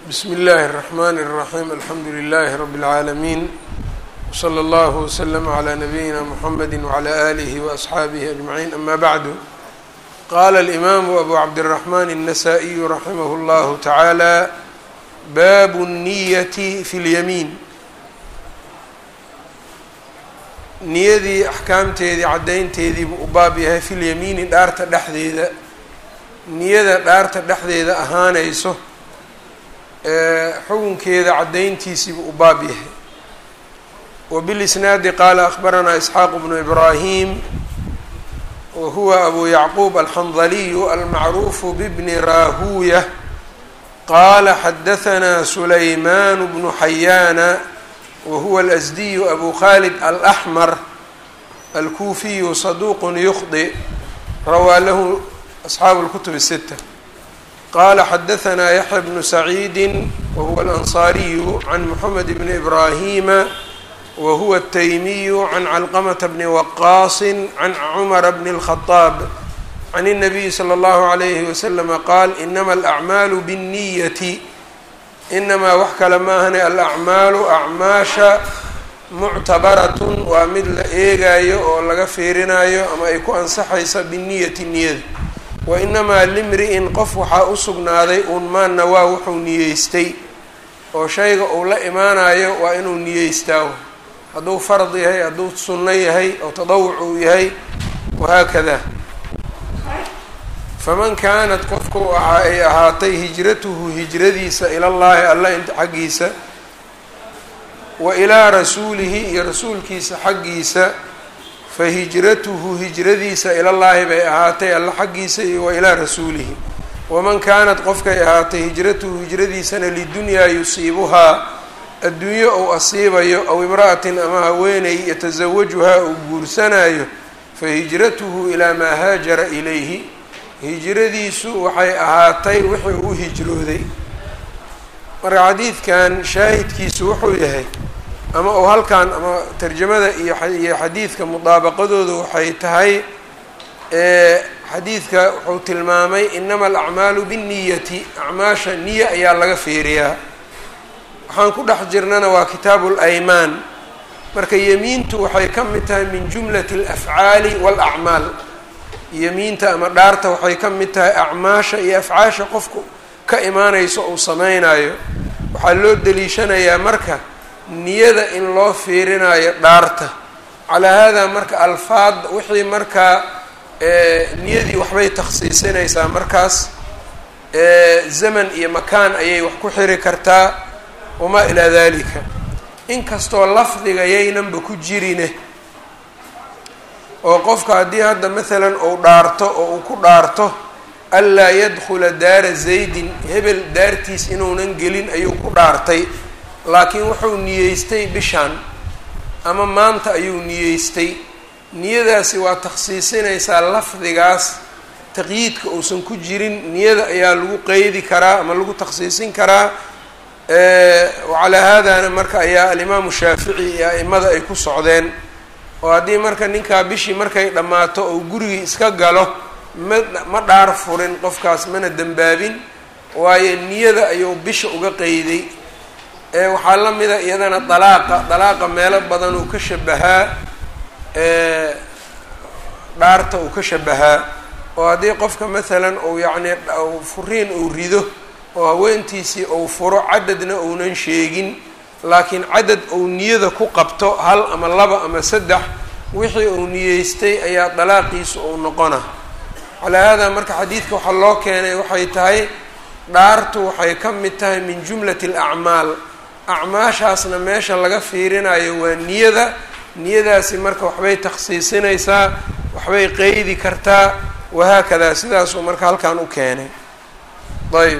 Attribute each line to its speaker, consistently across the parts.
Speaker 1: bsmi اllahi الرحmn الرaحيم alxamdu لlh رb العaalمين وslى اllه وsلم عlى نabيina mحamedi وعlى آlih وأصxaabih أجمعين ama bعd qala الإmam أbu cabdالرحmn النsائي raximh اllah taعalى bab الniyaة fi اlyamiin niyadii axkaamteedii caddaynteedii buu u baab yahay fi lyamiini dhaarta dhexdeeda niyada dhaarta dhexdeeda ahaanayso xukunkeeda caddayntiisiibuu u baab yahay wbilisnaadi qaala akhbaranaa isxaaq bnu ibraahim wa huwa abu yacquub alxandaliyu almacruufu bbni raahuuya qaala xadahanaa sulaymaan bnu xayaana wa huwa alasdiyu abu khalid alaxmar alkuufiyu saduuqun yukhdi rawaa lahu asxaabu اlkutub الsita qala xadahanaa yaxya bnu saciidi wahuwa alansaariyu can moxamed bni ibraahima wa huwa ataymiyu can calqamata bni waqaasi can cumara bni اlkhadaab can الnabiyi slى اllahu عalayhi waslama qaal inama alacmaalu biالniyati inamaa wax kale maahane alacmaalu acmaasha muctabaratun waa mid la eegayo oo laga fiirinayo ama ay ku ansaxaysa biniyati niyada wainamaa limri-in qof waxaa u sugnaaday uun maanna waa wuxuu niyeystay oo shayga uu la imaanayo waa inuu niyeystaa hadduu fard yahay hadduu sunno yahay oo tadawuc uu yahay wahaakada faman kaanat qofku waxa ay ahaatay hijratuhu hijradiisa ilallaahi alla xaggiisa wa ilaa rasuulihi iyo rasuulkiisa xaggiisa fa hijratuhu hijradiisa ilallaahi bay ahaatay alla xaggiisa iyo wa ilaa rasuulihi waman kaanat qofkay ahaatay hijratuhu hijradiisana lidunyaa yusiibuhaa adduunyo ou asiibayo aw imra'atin ama haweeney yatasawajuhaa uu guursanayo fa hijratuhu ilaa maa haajara ilayhi hijradiisu waxay ahaatay wixii u hijrooday marka xadiidkan shaahidkiisu wuxuu yahay ama uu halkan ama tarjamada iyo iyo xadiidka mudaabaqadooda waxay tahay xadiidka wuxuu tilmaamay inama alacmaalu binniyati acmaasha niya ayaa laga fiiriyaa waxaan ku dhex jirnana waa kitaabu laymaan marka yemiintu waxay ka mid tahay min jumlati alafcaali waalacmaal yemiinta ama dhaarta waxay ka mid tahay acmaasha iyo afcaasha qofku ka imaanayso uu sameynayo waxaa loo deliishanayaa marka niyada in loo fiirinayo dhaarta calaa haadaa marka alfaad wixii markaa niyadii waxbay takhsiisinaysaa markaas zaman iyo makaan ayay wax ku xiri kartaa wamaa ilaa dalika inkastoo lafdiga yaynanba ku jirine oo qofka haddii hadda maalan uu dhaarto oo uu ku dhaarto anlaa yadkhula daara zaydin hebel daartiis inuunan gelin ayuu ku dhaartay laakiin wuxuu niyeystay bishaan ama maanta ayuu niyeystay niyadaasi waa takhsiisinaysaa lafdigaas taqyiidka uusan ku jirin niyada ayaa lagu qeydi karaa ama lagu takhsiisin karaa wacalaa haadana marka ayaa alimaamu shaafici iyo a'imada ay ku socdeen oo haddii marka ninkaa bishii markay dhammaato oo gurigii iska galo ma ma dhaar furin qofkaas mana dembaabin waayo niyada ayuu bisha uga qeyday waxaa la mida iyadana dalaaqa dalaaqa meelo badan uu ka shabahaa dhaarta uu ka shabahaa oo haddii qofka maalan uu yacni furiin uu rido oo haweentiisii uu furo cadadna uunan sheegin laakiin cadad uu niyada ku qabto hal ama laba ama saddex wixii uu niyeystay ayaa dalaaqiisu uu noqona calaa haadaa marka xadiidka waxaa loo keenay waxay tahay dhaartu waxay ka mid tahay min jumlati alacmaal acmaashaasna meesha laga fiirinayo waa niyada niyadaasi marka waxbay takhsiisinaysaa waxbay qeydi kartaa wahaakadaa sidaasuu marka halkan u keenay ayb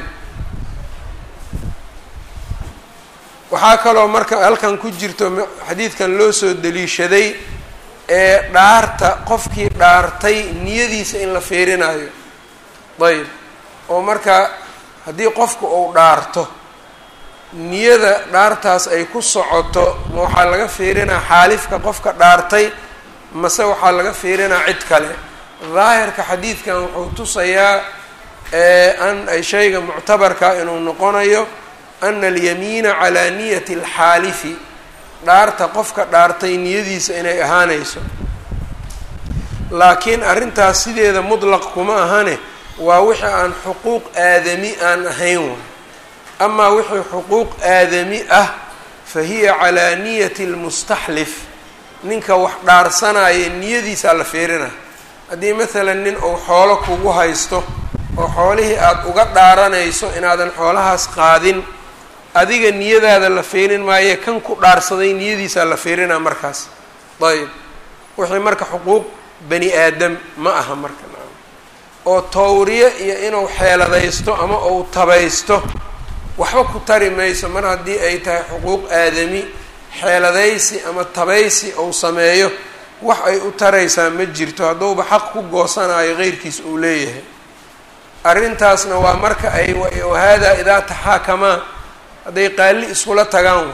Speaker 1: waxaa kaloo marka halkan ku jirto xadiidkan loo soo deliishaday ee dhaarta qofkii dhaartay niyadiisa in la fiirinayo ayb oo marka haddii qofku uu dhaarto niyada dhaartaas ay ku socoto ma waxaa laga fiirinaa xaalifka qofka dhaartay mase waxaa laga fiirinaa cid kale daahirka xadiidkan wuxuu tusayaa an ay shayga muctabarka inuu noqonayo ana alyamiina calaa niyati alxaalifi dhaarta qofka dhaartay niyadiisa inay ahaanayso laakiin arrintaas sideeda mutlaq kuma ahane waa wixii aan xuquuq aadami aan ahayn way amaa wixii xuquuq aadami ah fa hiya calaa niyati lmustaxlif ninka wax dhaarsanaya niyadiisaa la fiirina haddii maalan nin uu xoolo kugu haysto oo xoolihii aada uga dhaaranayso inaadan xoolahaas qaadin adiga niyadaada la fiirin maaye kan ku dhaarsaday niyadiisaa la fiirinaa markaas ayb wixii marka xuquuq bani aadam ma aha marka oo tawriye iyo inuu xeeladaysto ama uu tabaysto waxba ku tari mayso mar haddii ay tahay xuquuq aadami xeeladaysi ama tabaysi uu sameeyo wax ay u taraysaa ma jirto hadduuba xaq ku goosanayo qeyrkiis uu leeyahay arrintaasna waa marka ay wahaadaa idaa taxaakamaa hadday qaali iskula tagaan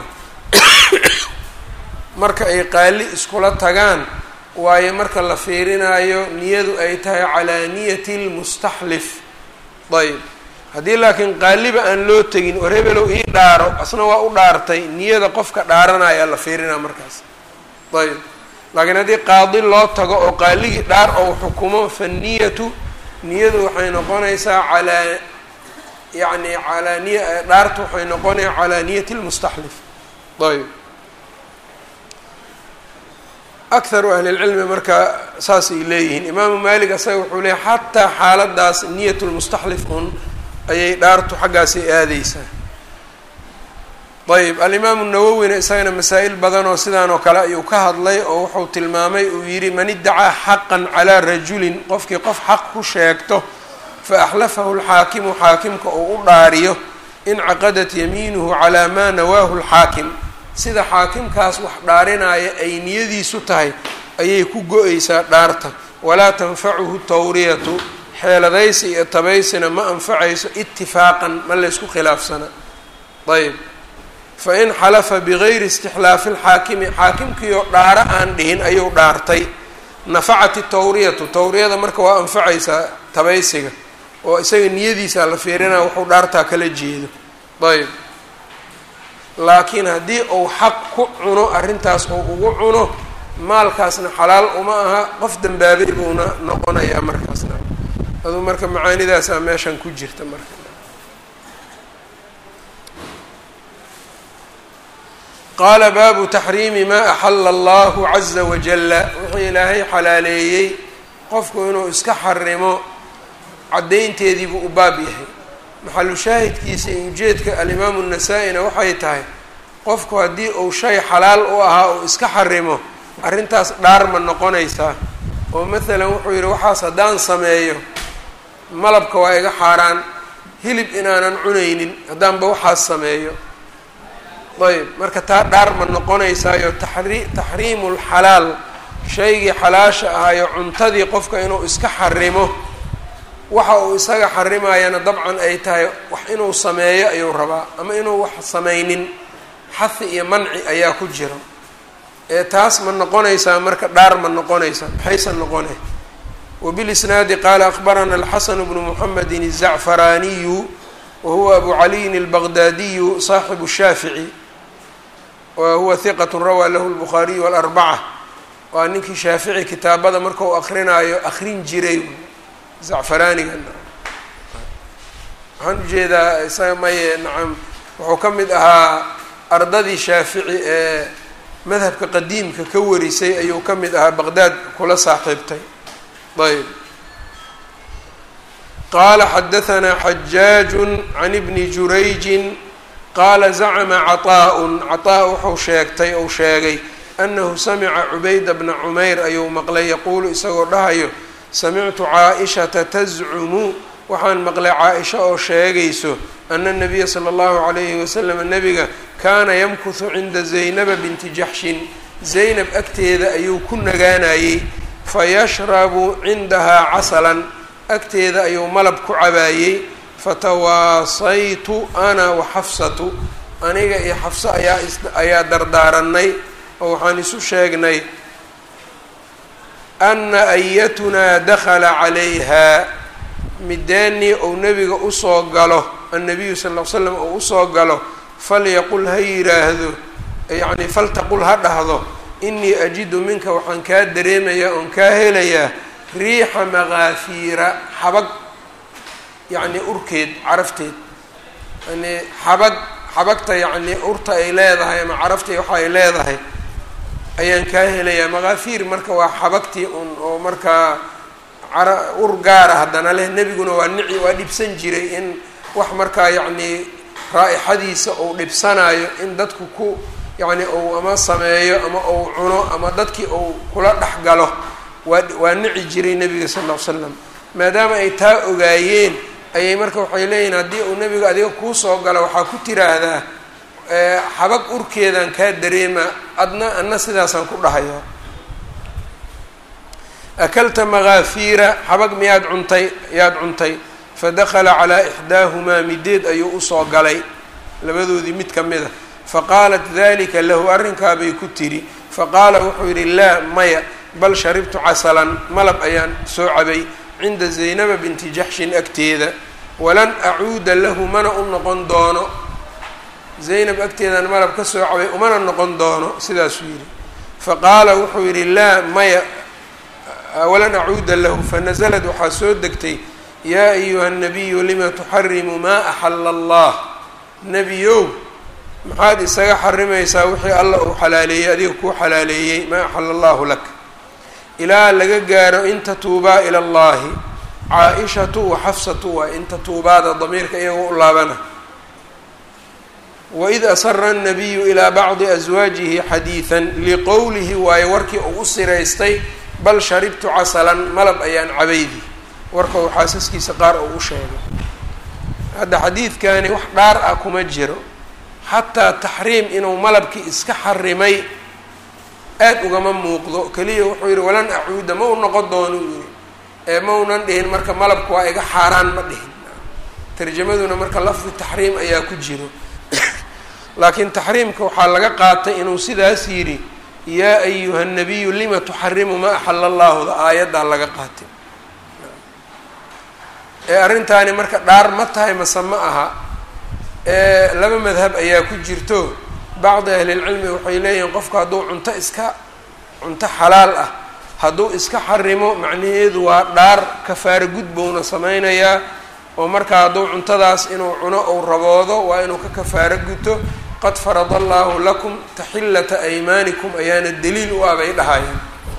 Speaker 1: marka ay qaali iskula tagaan waayo marka la fiirinayo niyadu ay tahay calaa niyati lmustaxlif ayb haddii laakiin qaaliba aan loo tegin war hebelow ii dhaaro asna waa u dhaartay niyada qofka dhaaranaya la fiirinaa markaas ayb laakiin haddii qaadi loo tago oo qaaligii dhaar ou xukumo fa niyatu niyadu waxay noqonaysaa calaa yani calaa niya dhaartu waxay noqonaya calaa niyati lmustaxlif ayb akharu ahli lcilmi marka saasay leeyihiin imaamu malik asaga wuxuu leeyahy xataa xaaladaas niyat lmustaxlif un ayay dhaartu xaggaasay aadeysaa ayb alimaamu nawowina isagana masaa-il badan oo sidaan oo kale ayuu ka hadlay oo wuxuu tilmaamay uu yidhi man iddacaa xaqan calaa rajulin qofkii qof xaq ku sheegto fa axlafahu lxaakimu xaakimka uu u dhaariyo incaqadat yamiinuhu calaa maa nawaahu lxaakim sida xaakimkaas wax dhaarinaya ay niyadiisu tahay ayay ku go-eysaa dhaarta walaa tanfacuhu tawriyatu xeeladaysi iyo tabaysina ma anfacayso itifaaqan ma laysku khilaafsana ayb fa in xalafa bigayri istixlaafi lxaakimi xaakimkiioo dhaaro aan dhihin ayuu dhaartay nafacat itawriyatu tawriyada marka waa anfacaysaa tabaysiga oo isaga niyadiisaa la fiirinaa wuxuu dhaartaa kala jeedo ayb laakiin haddii uu xaq ku cuno arrintaas oo ugu cuno maalkaasna xalaal uma aha qof dambaabay buuna noqonayaa markaasna aduu marka macaanidaasaa meeshan ku jirta marka qaala baabu taxriimi maa axala allahu caza wajalla wuxuu ilaahay xalaaleeyey qofku inuu iska xarimo caddaynteediibuu u baab yahay maxalu shaahidkiisa iyo ujeedka alimaamu nasaa-ina waxay tahay qofku haddii uu shay xalaal u ahaa uu iska xarimo arrintaas dhaar ma noqonaysaa oo maalan wuxuu yidhi waxaas haddaan sameeyo malabka waa iga xaaraan hilib inaanan cunaynin haddaanba waxaas sameeyo ayb marka taa dhaar ma noqonaysaayo taxri taxriimu lxalaal shaygii xalaasha ahayo cuntadii qofka inuu iska xarimo waxa uu isaga xarimayana dabcan ay tahay wax inuu sameeyo ayuu rabaa ama inuu wax samaynin xahi iyo manci ayaa ku jira ee taas ma noqonaysaa marka dhaar ma noqonaysaa maxaysan noqone wbilisnaadi qaala akbarana alxasanu bnu muxamedi الzacfaraaniyu wa huwa abu caliyin اlbaqdaadiyu saaxibu shaafici wa huwa hiqat rawaa lahu lbukhaariyu walarbaca waa ninkii shaafici kitaabada marka uu akrinaayo akrin jiray zacfaraaniga waxaan ujeedaa isaga maye nacam wuxuu ka mid ahaa ardadii shaafici ee madhabka qadiimka ka warisay ayuu ka mid ahaa baqdaad kula saaxiibtay ayb qaala xadahanaa xajaaju can ibni jurayjin qaala zacma caطaaءun caطaa wuxuu sheegtay ou sheegay anahu samica cubayda bna cumayr ayuu maqlay yaquulu isagoo dhahayo samictu caaishata tascumu waxaan maqlay caa-isha oo sheegayso ana nabiya sala allahu calayhi wasalam nabiga kaana yamkuhu cinda zaynaba binti jaxshin zaynab agteeda ayuu ku nagaanayey fayashrabu cindahaa casalan agteeda ayuu malab ku cabaayey fatawaasaytu ana wa xafsatu aniga iyo xafso ayaa ayaa dardaaranay oo waxaan isu sheegnay ana ayatunaa dakhala calayha mideennii ou nebiga usoo galo annabiyu sal ll ly slam ou usoo galo falyaqul ha yidhaahdo yacni faltaqul ha dhahdo inii ajidu minka waxaan kaa dareemayaa oon kaa helayaa riixa makaafiira xabag yacni urkeed carafteed yani xabag xabagta yacni urta ay leedahay ama carafta waxa ay leedahay ayaan kaa helayaa makaafiir marka waa xabagtii un oo markaa cara ur gaara haddana leh nebiguna waa nici waa dhibsan jiray in wax markaa yacni raa-ixadiisa uu dhibsanayo in dadku ku yacni uu ama sameeyo ama uu cuno ama dadkii uu kula dhex galo waa waa nici jiray nebiga sal ll ly slam maadaama ay taa ogaayeen ayay marka waxay leeyihin haddii uu nebiga adiga kuu soo galo waxaa ku tiraahdaa xabag urkeedaan kaa dareema adna adna sidaasaan ku dhahaya akalta makaafiira xabag miyaad cuntay yaad cuntay fadakala calaa ixdaahumaa mideed ayuu usoo galay labadoodii mid ka mid a faqaalat dalika lahu arrinkaabay ku tiri faqaala wuxuu yidhi laa maya bal sharibtu casalan malab ayaan soo cabay cinda zaynaba binti jaxshin agteeda walan acuuda lahu mana u noqon doono zaynab agteedaan malab ka soo cabay umana noqon doono sidaasuu yidhi faqaala wuxuu yidhi laa maya walan acuuda lahu fanasalad waxaa soo degtay yaa ayuha nabiyu lima tuxarimu maa axala allah nebiyow maxaad isaga xarimaysaa wixii alla uu xalaaleeyey adiga kuu xalaaleeyey maa axala allahu lak ilaa laga gaaro in tatuubaa ila allahi caa-ishatu wa xafsatu waa in tatuubaada damiirka iyagoo u laabana waid asara annabiyu ilaa bacdi aswaajihi xadiidan liqowlihi waayo warkii uu u siraystay bal sharibtu casalan malab ayaan cabaydi warka uu xaasaskiisa qaar uu u sheegay hadda xadiidkani wax dhaar ah kuma jiro xataa taxriim inuu malabkii iska xarimay aad ugama muuqdo keliya wuxuu yidhi walan acuuda ma u noqon doono uu yihi ee maunan dhihin marka malabku waa iga xaaraan ma dhihin tarjamaduna marka lafdi taxriim ayaa ku jiro laakiin taxriimka waxaa laga qaatay inuu sidaas yidhi yaa ayuha nabiyu lima tuxarimu maa axala allahuda aayaddaa laga qaatay ee arrintaani marka dhaar ma tahay mase ma aha ee laba madhab ayaa ku jirto bacdi ahlilcilmi waxay leeyihiin qofku hadduu cunto iska cunto xalaal ah hadduu iska xarimo macnaheedu waa dhaar kafaaro gudbowna sameynayaa oo markaa hadduu cuntadaas inuu cuno ou raboodo waa inuu ka kafaaro guto qad farada allaahu lakum taxillata aymaanikum ayaana daliil u ah bay dhahayeen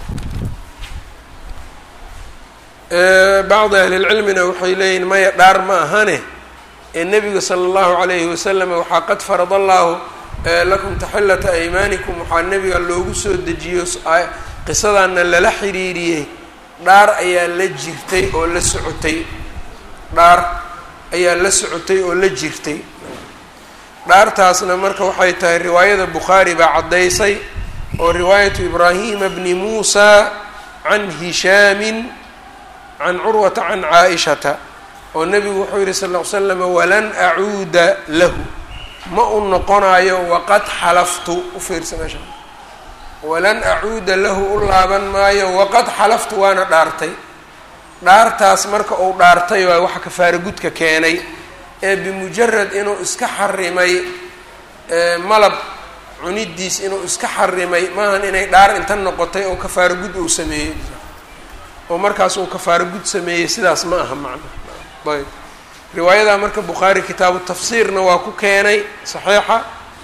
Speaker 1: bacdi ahlilcilmina waxay leeyihin maya dhaar ma ahane ee nebiga sala allahu calayhi wasalam waxaa qad farada allaahu lakum taxillata aymaanikum waxaa nebiga loogu soo dejiyo qisadaana lala xiriiriyey dhaar ayaa la jirtay oo la socotay dhaar ayaa la socotay oo la jirtay dhaartaasna marka waxay tahay riwaayada bukhaari baa caddaysay oo riwaayatu ibraahima bni muusa can hishaamin can curwata can caa-ishata oo nebigu wuxuu yihi sal ll ly slam walan acuuda lahu ma u noqonayo waqad xalaftu u fiirsa meesha walan acuuda lahu u laaban maayo waqad xalaftu waana dhaartay dhaartaas marka uu dhaartay waa waxa kafaaro gudka keenay ee bimujarad inuu iska xarimay malab cunidiis inuu iska xarimay maahan inay dhaar inta noqotay oo kafaaro gud uu sameeyey oo markaas uu kafaaro gud sameeyey sidaas ma aha macna ayb riwaayadaa marka bukhaari kitaabu tafsiirna waa ku keenay saxiixa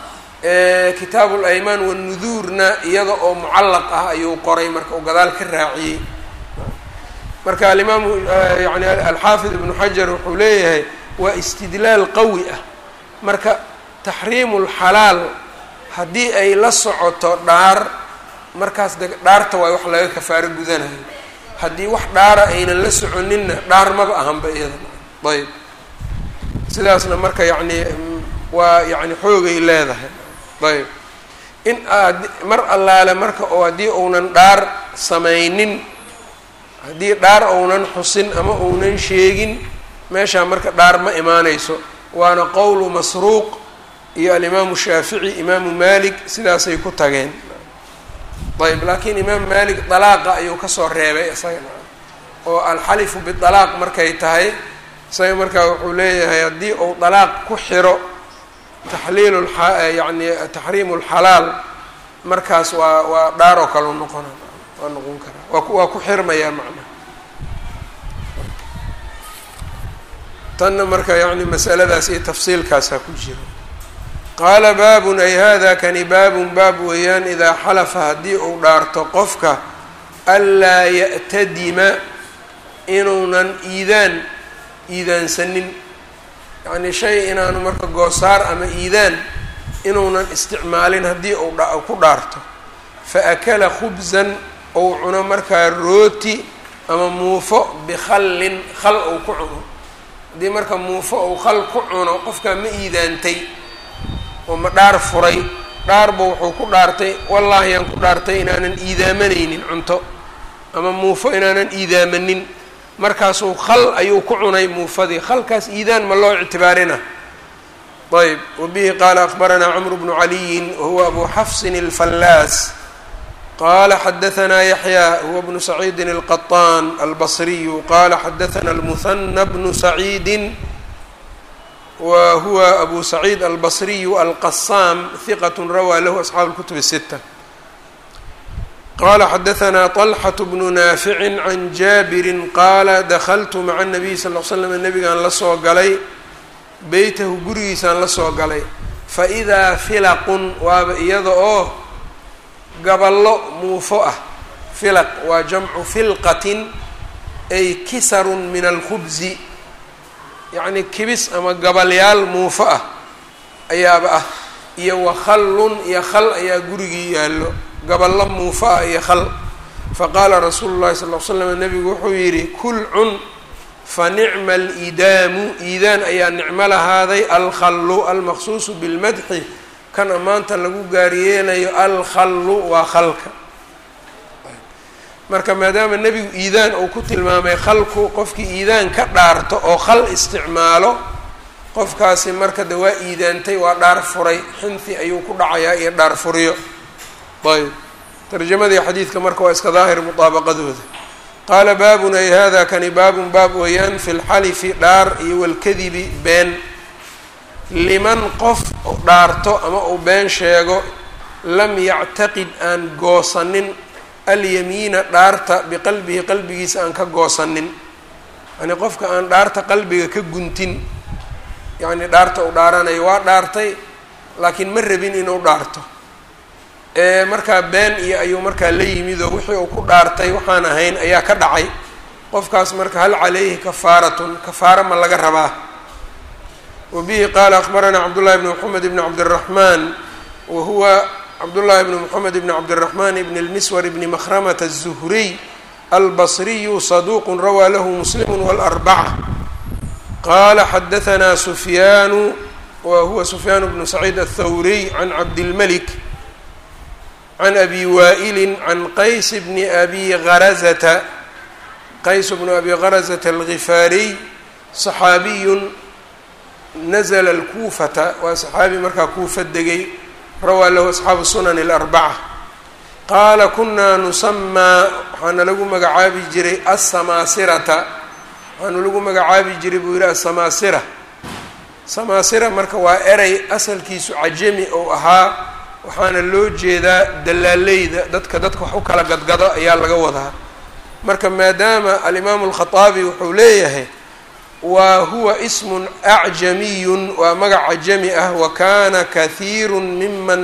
Speaker 1: kitaabu laymaan wanuduurna iyada oo mucallaq ah ayuu qoray marka uu gadaal ka raaciyey marka alimaamu yani alxaafid ibnu xajar wuxuu leeyahay waa istidlaal qawi ah marka taxriimu lxalaal haddii ay la socoto dhaar markaas de dhaarta waa wax laga kafaaro gudanayo haddii wax dhaara aynan la soconinna dhaar maba ahanba iyada ayb sidaasna marka yacni waa yani xoogay leedahay ayb in mar allaale marka oo haddii uunan dhaar samaynin haddii dhaar ounan xusin ama ounan sheegin meeshaa marka dhaar ma imaanayso waana qowlu masruuq iyo alimaamu shaafici imaamu malik sidaasay ku tageen ayb laakiin imaam malik dalaaqa ayuu kasoo reebay isaga oo alxalifu bidalaaq markay tahay isaga markaa wuxuu leeyahay haddii uu dalaaq ku xiro taxliilu yani taxriimu lxalaal markaas waa waa dhaar oo kale noqona waa noqon karaa waa waa ku xirmayaa macnaha tanna marka yani masaladaas iyo tafsiilkaasaa ku jira qaala baabun ay hada kani baabun baab weeyaan idaa xalafa haddii uu dhaarto qofka anlaa ya'tadima inuunan iidaan iidaansanin yacnii shay inaanu marka goosaar ama iidaan inuunan isticmaalin haddii uu ku dhaarto fa akala khubsan ou cuno markaa rooti ama muufo bikhallin khal ou ku cuno haddii marka muufo ou khal ku cuno qofkaa ma iidaantay oo ma dhaar furay dhaarba wuxuu ku dhaartay wallaahi aan ku dhaartay inaanan iidaamanaynin cunto ama muufo inaanan iidaamanin markaasuu khal ayuu ku cunay muufadii khalkaas iidaan ma loo ictibaarina ayb wabihi qaala akbaranaa cmr bnu caliyin wahuwa abu xafsin اlfallaas qala xadaanaa yaxya huwa bnu saciidin اlqaطaan albasriyu qala xadaana اlmuhana bnu saciidi wa huwa abu saciid albasriyu alqasaam hiqat rawaa lahu asxaabu اlkutub الsita qala xadaanaa طalxaة bnu naafici can jaabiri qaala dakltu maca الnabiy sal l slam nabigaan la soo galay beytahu gurigiisaan la soo galay faidaa filaqun waaba iyada oo gaballo muufo ah filaq waa jamcu filqatin ay kisarun min alkhubsi yacnii kibis ama gabalyaal muufo ah ayaaba ah iyo wakhallun iyo khal ayaa gurigii yaallo gaballo muufo ah iyo khal faqaala rasuulu llahi sal l slam nabigu wuxuu yidhi kul cun fanicma alidaamu iidaan ayaa nicmo lahaaday alkhallu almaqsuusu bilmadxi kan ammaanta lagu gaaryeelayo alkhallu waa khalka marka maadaama nebigu iidaan uu ku tilmaamay khalku qofkii iidaan ka dhaarto oo khal isticmaalo qofkaasi marka de waa iidaantay waa dhaar furay xinthi ayuu ku dhacayaa iyo dhaar furiyo ayb tarjamadii xadiidka marka waa iska daahir mudaabaqadooda qaala baabun ay hada kani baabun baab weeyaan fi lxalifi dhaar iyo walkadibi been liman qof dhaarto ama uu been sheego lam yactaqid aan goosanin alyamiina dhaarta biqalbihi qalbigiisa aan ka goosanin yacnii qofka aan dhaarta qalbiga ka guntin yacnii dhaarta uu dhaaranayo waa dhaartay laakiin ma rabin inuu dhaarto markaa been iyo ayuu markaa la yimid oo wixii uu ku dhaartay waxaan ahayn ayaa ka dhacay qofkaas marka hal calayhi kafaaratun kafaara ma laga rabaa wa bihi qaala akbaranaa cabdullahi bni moxamed bni cabdiraxmaan wa huwa cabdullahi bni moxamed bni cabdiraxmaan bni lmiswar bni makhramata aلzuhriy albasriyu saduuq rawaa lahu muslimu wاlarbaca qaala xadahanaa sufyaanu wa huwa sufyaan bnu saciid aلthawriy can cabdilmalik can abi waa'ili can qays bni abi harazata qays bnu abi harazata algifaariy saxaabiyun nazla alkuufata waa saxaabi markaa kuufa degay rawaa lahu asxaabu sunan اlarbaca qaala kunaa nusamaa waxaana lagu magacaabi jiray asamaasirata waxaana lagu magacaabi jiray buu yihi asamaasira samaasira marka waa erey asalkiisu cajami ou ahaa waxaana loo jeedaa dalaaleyda dadka dadka wax u kala gadgado ayaa laga wadaa marka maadaama alimaamu alkhaaabi wuxuu leeyahay wa huwa ismun acjamiyun waa magac cajami ah wa kana kahiiru miman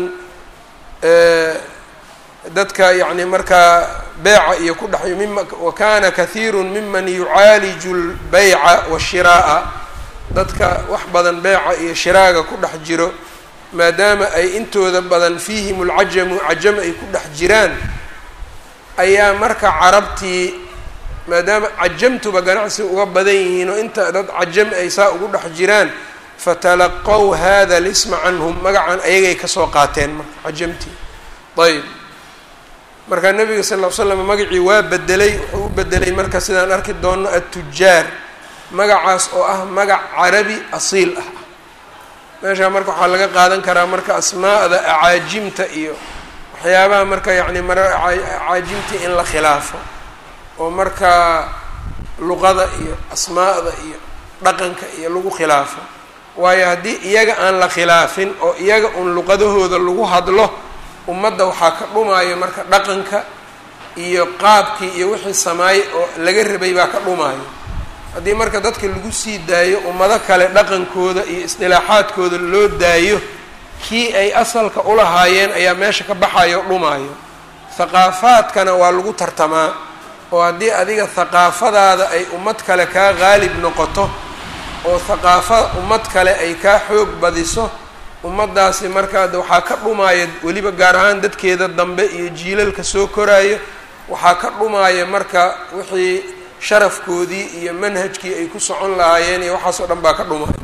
Speaker 1: dadka yacni markaa beeca iyo ku dhex mima wa kana kahiiru miman yucaaliju lbeyca washiraa'a dadka wax badan beeca iyo shiraaga ku dhex jiro maadaama ay intooda badan fiihim lcajamu cajam ay ku dhex jiraan ayaa marka carabtii maadaama cajamtuba ganacsi uga badan yihiin oo inta dad cajam ay saa ugu dhex jiraan fatalaqow hada lisma canhum magacan ayagay kasoo qaateen marka cajamtii ayb marka nabiga sal ll ly slam magacii waa bedelay wuxuu u bedelay marka sidaan arki doonno attujaar magacaas oo ah magac carabi asiil ah meeshaa marka waxaa laga qaadan karaa marka asmaa'da acaajimta iyo waxyaabaha marka yacni mara acaajimtii in la khilaafo oo markaa luqada iyo asmaa'da iyo dhaqanka iyo lagu khilaafo waayo haddii iyaga aan la khilaafin oo iyaga un luqadahooda lagu hadlo ummadda waxaa ka dhumaayo marka dhaqanka iyo qaabkii iyo wixii samaay oo laga rabay baa ka dhumaayo haddii marka dadka lagu sii daayo ummado kale dhaqankooda iyo isdilaaxaadkooda loo daayo kii ay asalka ulahaayeen ayaa meesha ka baxayo o dhumaayo thaqaafaadkana waa lagu tartamaa oo haddii adiga thaqaafadaada ay ummad kale kaa qaalib noqoto oo thaqaafa ummad kale ay kaa xoog badiso ummaddaasi markaa waxaa ka dhumaaya weliba gaar ahaan dadkeeda dambe iyo jiilalka soo koraayo waxaa ka dhumaaya marka wixii sharafkoodii iyo manhajkii ay ku socon lahaayeen iyo waxaas oo dhan baa ka dhumaya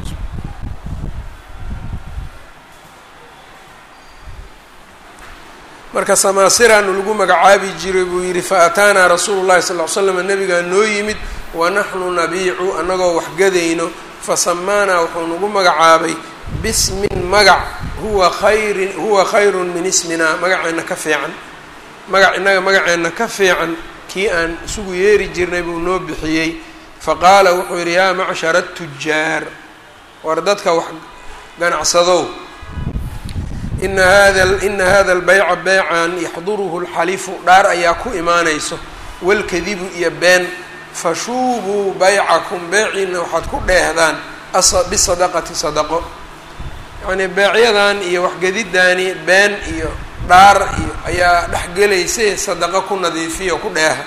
Speaker 1: marka samaasiraanu lagu magacaabi jiray buu yidhi fa ataanaa rasuulu llahi sal ll ly slam nabigaa noo yimid wa naxnu nabiicu annagoo waxgadayno fasamaanaa wuxuu nagu magacaabay bismin magac huwa khayrin huwa khayrun min isminaa magaceenna ka fiican magac innaga magaceenna ka fiican kii aan isugu yeeri jirnay buu noo bixiyey faqaala wuxuu yidhi yaa macshara tujaar war dadka wax ganacsadow ina hada ina hada albayca beycan yaxduruhu lxalifu dhaar ayaa ku imaanayso walkadibu iyo been fashuubuu baycakum beeciina waxaad ku dheehdaan bisadaqati sadaqo yacnii beecyadan iyo waxgedidaani been iyo dhaar iyo ayaa dhexgelaysa sadaqo ku nadiifiya ku dheeha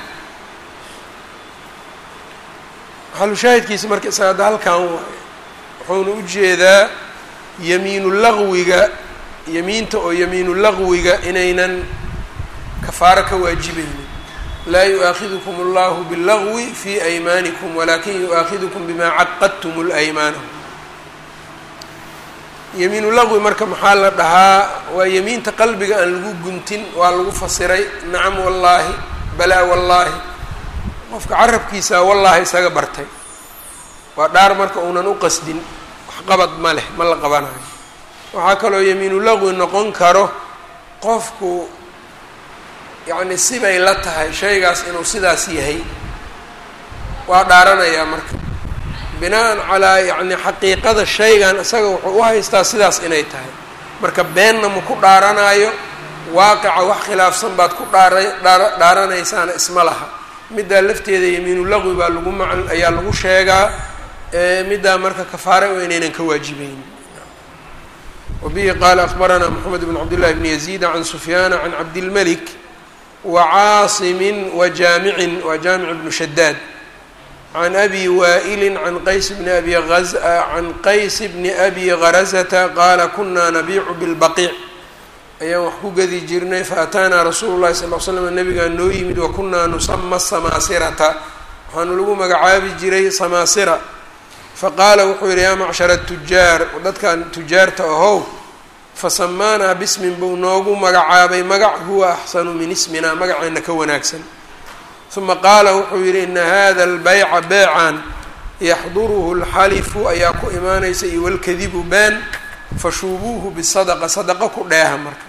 Speaker 1: maxalushaahidkiisa marka isaga hadda halkan waayo wuxuuna u jeedaa yamiinu laqwiga yamiinta oo yamiinu laqwiga inaynan kafaaro ka waajibaynin laa yu-aakhidukum allahu billagwi fi aymaanikum walakin yu-aakhidukum bima caqadtum laymaana yamiinu laqwi marka maxaa la dhahaa waa yamiinta qalbiga aan lagu guntin waa lagu fasiray nacam wallaahi balaa wallaahi qofka carabkiisa wallaahi isaga bartay waa dhaar marka uunan u qasdin waxqabad ma leh ma la qabanayo waxaa kaloo yamiinu laqwi noqon karo qofku yacni sibay la tahay shaygaas inuu sidaas yahay waa dhaaranayaa marka binaan calaa yacni xaqiiqada shaygan isaga wuxuu u haystaa sidaas inay tahay marka beenna ma ku dhaaranaayo waaqica wax khilaafsan baad ku dhaara dhaa dhaaranaysaana isma laha middaa lafteeda yamiinu laqwi baa lagu mac ayaa lagu sheegaa middaa marka kafaare oo inaynan ka waajibeyn wabihi qaala akbaranaa moxamed bn cabdillahi bni yaziida can sufyaana can cabdilmelik wa caasimin wa jaamicin waa jaamic bnu shadaad can abi waa'ilin can qays bni abi az can qays bni abi gharazata qaala kunaa nabiicu bilbaqiic ayaan wax ku gadi jirnay faataanaa rasuulu llahi sal l slam nabigaa noo yimid wa kunaa nusama samaasirata waxaanu lagu magacaabi jiray samaasira faqaala wuxuu yidhi yaa macshara tujaar dadkan tujaarta ahow fasamaanaa bismin buu noogu magacaabay magac huwa axsanu min isminaa magaceenna ka wanaagsan uma qaala wuxuu yidhi ina hada albayca beecan yaxduruhu lxalifu ayaa ku imaanaysa iyo walkadibu been fashuubuuhu bisadaqa sadaqo ku dheeha marka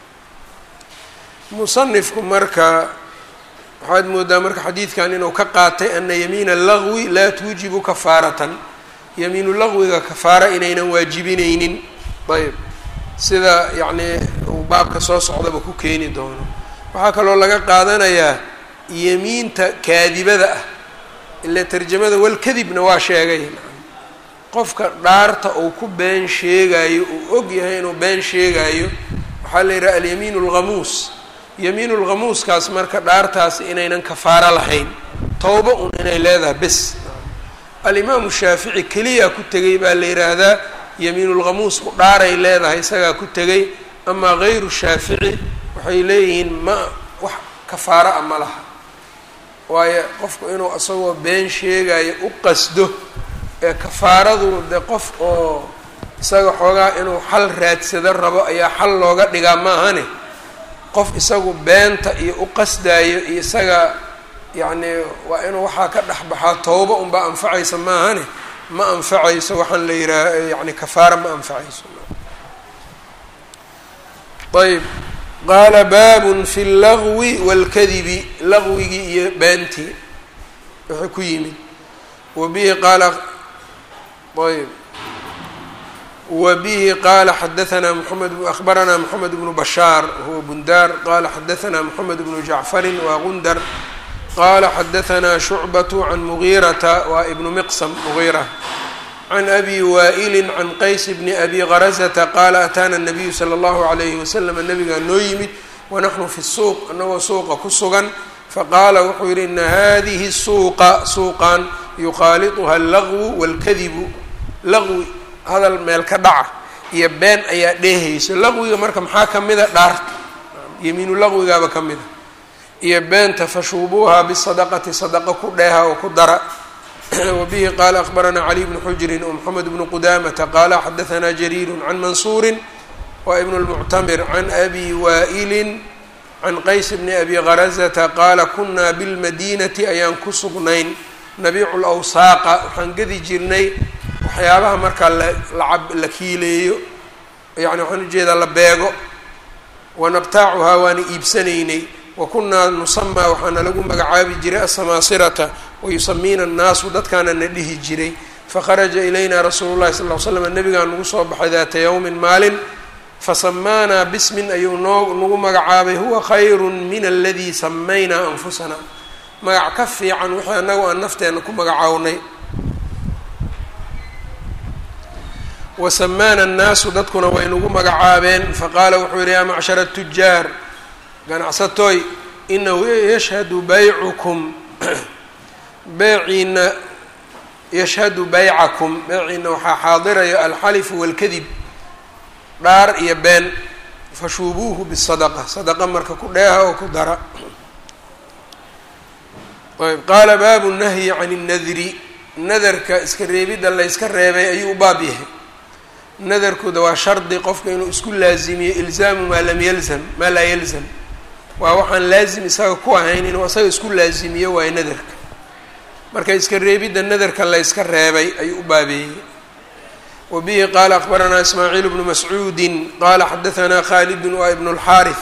Speaker 1: musanifku marka waxaad moodaa marka xadiidkan inuu ka qaatay ana yamiina lagwi laa tuujibu kafaaratan yamiinu laqwiga kafaara inaynan waajibineynin ayb sida yacnii uu baabka soo socdaba ku keeni doono waxaa kaloo laga qaadanayaa yamiinta kaadibada ah ila tarjamada walkadibna waa sheegay qofka dhaarta uu ku been sheegayo uu og yahay inuu been sheegayo waxaa la yidhaha alyamiin alghamuus yamiin lghamuuskaas marka dhaartaasi inaynan kafaaro lahayn towba un inay leedahay bes alimaamu shaafici keliya ku tegay baa la yidhaahdaa yamiinulghamuusku dhaaray leedahay isagaa ku tegay amaa gayru shaafici waxay leeyihiin ma wax kafaaro a ma laha waayo qofku inuu isagoo been sheegayo u qasdo ee kafaaradu de qof oo isaga xoogaa inuu xal raadsado rabo ayaa xal looga dhigaa ma ahane qof isagu beenta iyo u qasdaayo iyo isaga yacni waa inuu waxaa ka dhex baxaa towba unbaa anfacaysa ma ahane ma anfacayso waxaan la yidhaah yani kafaara ma anfacayso ayb qaala baabun fi اllagwi wاlkadibi lagwigii iyo beentii wuxuu ku yimid wa bihi qaala ayb wa bihi qaala xadaanaa moxamed ahbaranaa moxamed bnu bashaar huwa bundaar qaala xadaanaa moxamed bnu jacfarin waa gundar qaala xadaanaa shucbatu can mugiirata waa ibnu miqsam mugiira can abi waa'ili can qays bni abi garazata qaala ataana nabiyu sala allahu alayhi wasalam nabigaa noo yimid wanaxnu fi suuq anagoo suuqa ku sugan faqaala wuxuu yidhi ina hadihi suuqa suuqan yukhaaliطuha allagwu wاlkadibu laqwi hadal meel ka dhaca iyo been ayaa dheehayso laqwiga marka maxaa ka mida dhaarta yemiinu laqwigaaba ka mida iyo beenta fashuubuuha bisadaqati sadaqa ku dheeha oo ku dara wabihi qaala akbaranaa cali bnu xujrin wmoxamed bnu qudamata qaala xadaanaa jariiru can mansuurin wa ibn lmuctamir can abi waa'ilin can qays bni abi garazata qaala kunaa bilmadinati ayaan ku sugnayn nabiicu lawsaaqa waxaan gedi jirnay waxyaabaha markaa lacab la kiileeyo yani waxaan ujeedaa la beego wanabtaacuhaa waana iibsanaynay wa kunaa nusamaa waxaana lagu magacaabi jiray asamaasirata wayusamiina annaasu dadkaana na dhihi jiray fakharaja ilayna rasuulu llahi sal l slam nabigaa nagu soo baxay daata yowmin maalin fasamaanaa bismin ayuu noo nagu magacaabay huwa khayru min aladii samaynaa anfusana magac ka fiican wixii annagu aan nafteena ku magacawnay wasamaana annaasu dadkuna way nagu magacaabeen faqaala wuxuu yihi yaa macshara tujaar ganacsatoy inahu yashhadu baycukum beeciina yashhadu baycakum beeciina waxaa xaadiraya alxalifu waalkadib dhaar iyo been fashuubuuhu bisadaqa sadaqa marka ku dheeha oo ku dara ayb qaala baabu nahyi can اnnadri nadarka iska reebidda layska reebay ayuu u baab yahay nadarkuda waa shardi qofka inuu isku laazimiyo ilzaamu maa lam yalzam maa laa yalzam waa waxaan laazim isaga ku ahayn inuu isaga isku laazimiyo waayo nadarka marka iska reebidda nadarka layska reebay ayuu u baabeeyey wa bihi qaala akbaranaa ismaaciil bnu mascuudi qaala xadaanaa khaalidun waa ibnu اlxaariث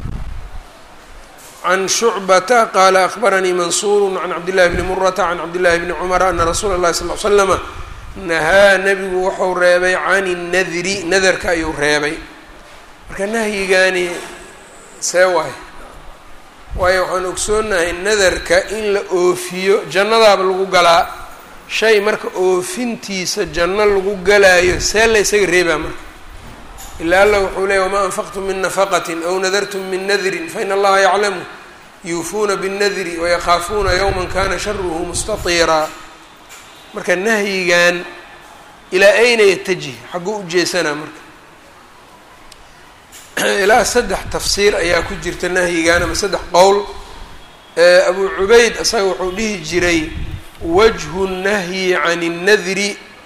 Speaker 1: can shucbata qaala akbaranii mansuuru can cabdillahi bni murata can cabdillahi bni cumara ana rasuula اllahi sal l slama nahaa nebigu wuxuu reebay can innadri nadarka ayuu reebay marka nahyigaani see waayo waayo waxaan ogsoonahay nadarka in la oofiyo jannadaaba lagu galaa shay marka oofintiisa janno lagu galaayo see la ysaga reebaa marka ilaa alla wuxuu leeyay wamaa anfaqtum min nafaqatin aw nadartum min nadrin fain allaha yaclamu yuufuuna binnadri wayakhaafuuna yowman kana sharuhu mustatiiraa marka nahyigan ilaa ayna yatajih xagguu u jeesanaa marka ilaa saddex tafsiir ayaa ku jirta nahyigan ama saddex qowl abu cubayd isaga wuxuu dhihi jiray wajhu nahyi can اnnadri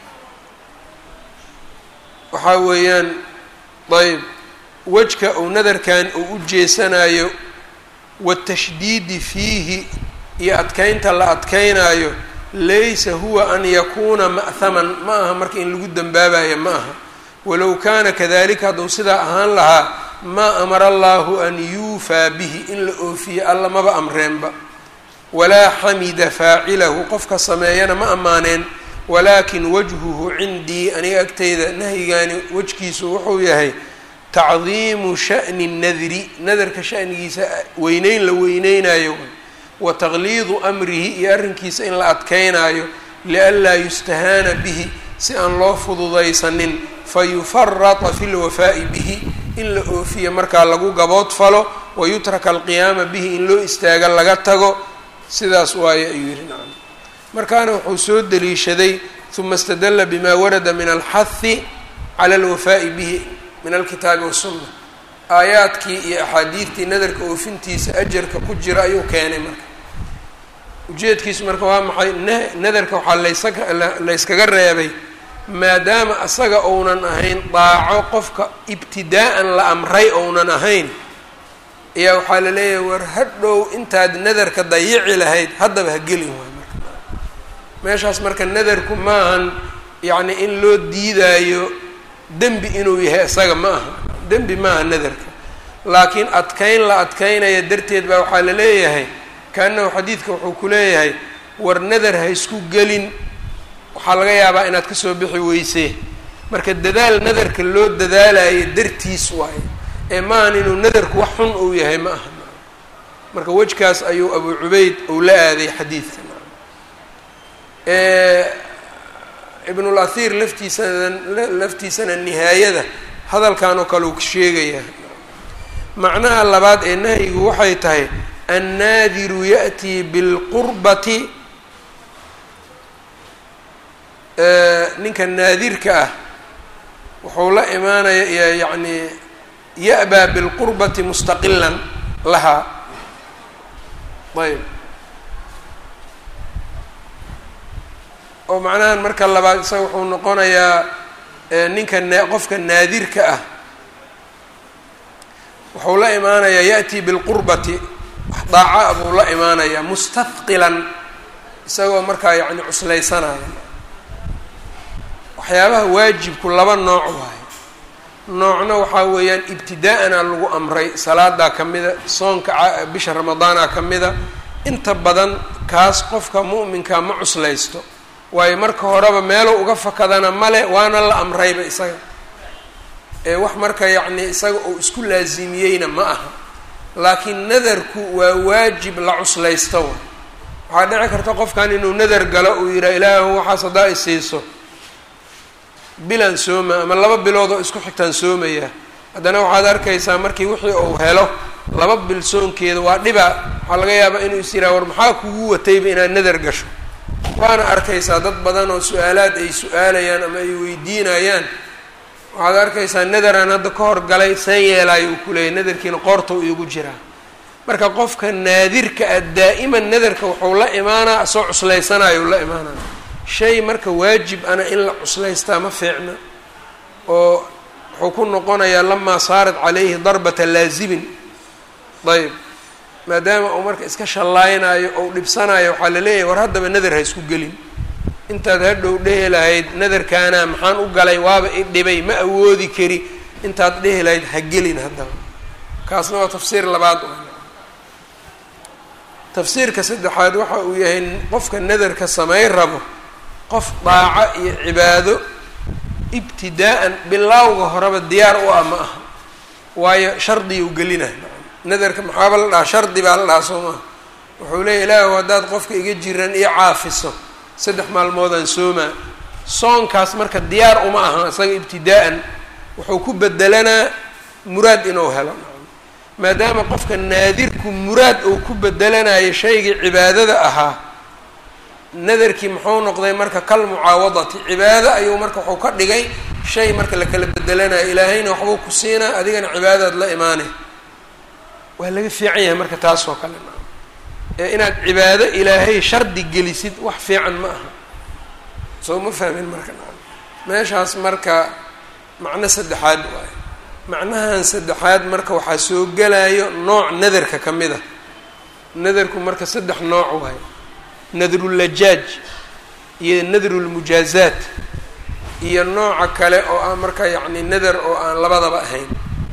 Speaker 1: waxaa weeyaan ayb wejka uu nadarkan uu u jeesanayo watashdiidi fiihi iyo adkeynta la adkeynaayo laysa huwa an yakuuna ma'haman ma aha marka in lagu dembaabayo ma aha walow kaana kadalika hadduu sidaa ahaan lahaa maa amara allahu an yuufaa bihi in la oofiyo alla maba amreenba walaa xamida faacilahu qofka sameeyana ma ammaaneen walaakin wajhuhu cindii aniga agteyda nahyigaani wejkiisu wuxuu yahay tacdiimu sha'ni nadri nadarka sha'nigiisa weyneyn la weyneynayo wa taqliidu amrihi iyo arrinkiisa in la adkeynaayo lianlaa yustahaana bihi si aan loo fududaysanin fayufarata fi lwafaa'i bihi in la oofiyo markaa lagu gabood falo wayutraka alqiyaama bihi in loo istaaga laga tago sidaas waaye ayuu yihi nacam markaana wuxuu soo deliishaday uma istadalla bima warada min alxahi cala alwafaa'i bihi min alkitaabi wasunna aayaadkii iyo axaadiidtii nadarka oofintiisa ajarka ku jira ayuu keenay marka ujeedkiisu marka waa maxay nadarka waxaa laysaga layskaga reebay maadaama asaga ounan ahayn daaco qofka ibtidaa'an la amray ounan ahayn ayaa waxaa la leeyahay war hadhow intaad nadarka dayici lahayd haddaba ha gelin waay marka meeshaas marka nadarku maahan yacni in loo diidaayo dembi inuu yahay isaga ma aha dembi maaha nadarka laakiin adkeyn la adkeynaya darteed baa waxaa la leeyahay kaanahu xadiidka wuxuu ku leeyahay war nadar ha isku gelin waxaa laga yaabaa inaad kasoo bixi weysee marka dadaal nadarka loo dadaalayo dartiis waaye ee maahan inuu nadarku wax xun uu yahay ma aha marka wejkaas ayuu abu cubayd uu la aaday xadiidka ibnul athiir laftiisana laftiisana nihaayada hadalkan oo kale uu sheegaya macnaha labaad ee nahyigu waxay tahay annaadiru ya'tii bilqurbati ninka naadirka ah wuxuu la imaanaya yacni ya'baa bilqurbati mustaqilan lahaa ayb oo macnahan marka labaad isaga wuxuu noqonayaa ninka na qofka naadirka ah wuxuu la imaanayaa ya'tii bilqurbati daaca buu la imaanayaa mustahqilan isagoo markaa yacni cuslaysanaya waxyaabaha waajibku laba nooc waayo noocna waxaa weeyaan ibtidaa'ana lagu amray salaadaa ka mida soonka bisha ramadaana ka mida inta badan kaas qofka mu'minka ma cuslaysto waayo marka horeba meeluu uga fakadana male waana la amrayba isaga ee wax marka yacni isaga uu isku laasimiyeyna ma aha laakiin nadarku waa waajib la cuslaysto wa waxaa dhici karta qofkan inuu nadar galo uu yidhaha ilaahu waxaas haddaa i siiso bilan sooma ama laba bilood oo isku xigtaan soomaya haddana waxaad arkaysaa markii wixii uu helo laba bil soonkeeda waa dhiba waxaa laga yaabaa inuu is yidhaha war maxaa kugu watayba inaad nadar gasho waana arkaysaa dad badan oo su-aalaad ay su-aalayaan ama ay weydiinayaan waxaad arkaysaa nadaraan hadda ka hor galay seen yeelaayo uu kuleeyay nadarkiina qoorta u iigu jiraa marka qofka naadirka ah daa'iman nadarka wuxuu la imaanaa asoo cuslaysanayo u la imaanaya shay marka waajib ana in la cuslaystaa ma fiicna oo wuxuu ku noqonayaa lamaa saarat calayhi darbata laasimin ayb maadaama uu marka iska shallaaynayo ou dhibsanayo waxaa la leeyahay war haddaba nadar ha isku gelin intaad hadhow dhehi lahayd nadarkaana maxaan u galay waaba i dhibay ma awoodi kari intaad dhehi lahayd ha gelin haddaba kaasna waa tafsiir labaad tafsiirka saddexaad waxa uu yahay qofka nadarka samayn rabo qof daaco iyo cibaado ibtidaa'an bilaawga horeba diyaar u ah ma aha waayo shardiya u gelina nadarka maxaaba la dhahaa shardi baa la dhahaa soo maha wuxuu leeya ilaahu haddaad qofka iga jiran iyo caafiso saddex maalmoodaan soomaa soonkaas marka diyaar uma aha isaga ibtidaa'an wuxuu ku bedelanaa muraad inuu helo maadaama qofka naadirku muraad uu ku bedelanayo shaygii cibaadada ahaa nadarkii muxuu noqday marka kal mucaawadati cibaado ayuu marka wuxuu ka dhigay shay marka la kala bedelanayo ilaahayna waxbuu ku siinaa adigana cibaadadaad la imaanay waa laga fiican yahay marka taas oo kale ee inaad cibaado ilaahay shardi gelisid wax fiican ma aha soo ma fahmin marka meeshaas marka macno saddexaad waayo macnahan saddexaad marka waxaa soo gelayo nooc nadarka ka mid a nadarku marka saddex nooc waayo nadrulajaaj iyo nadrulmujaazaat iyo nooca kale oo ah marka yacni nadar oo aan labadaba ahayn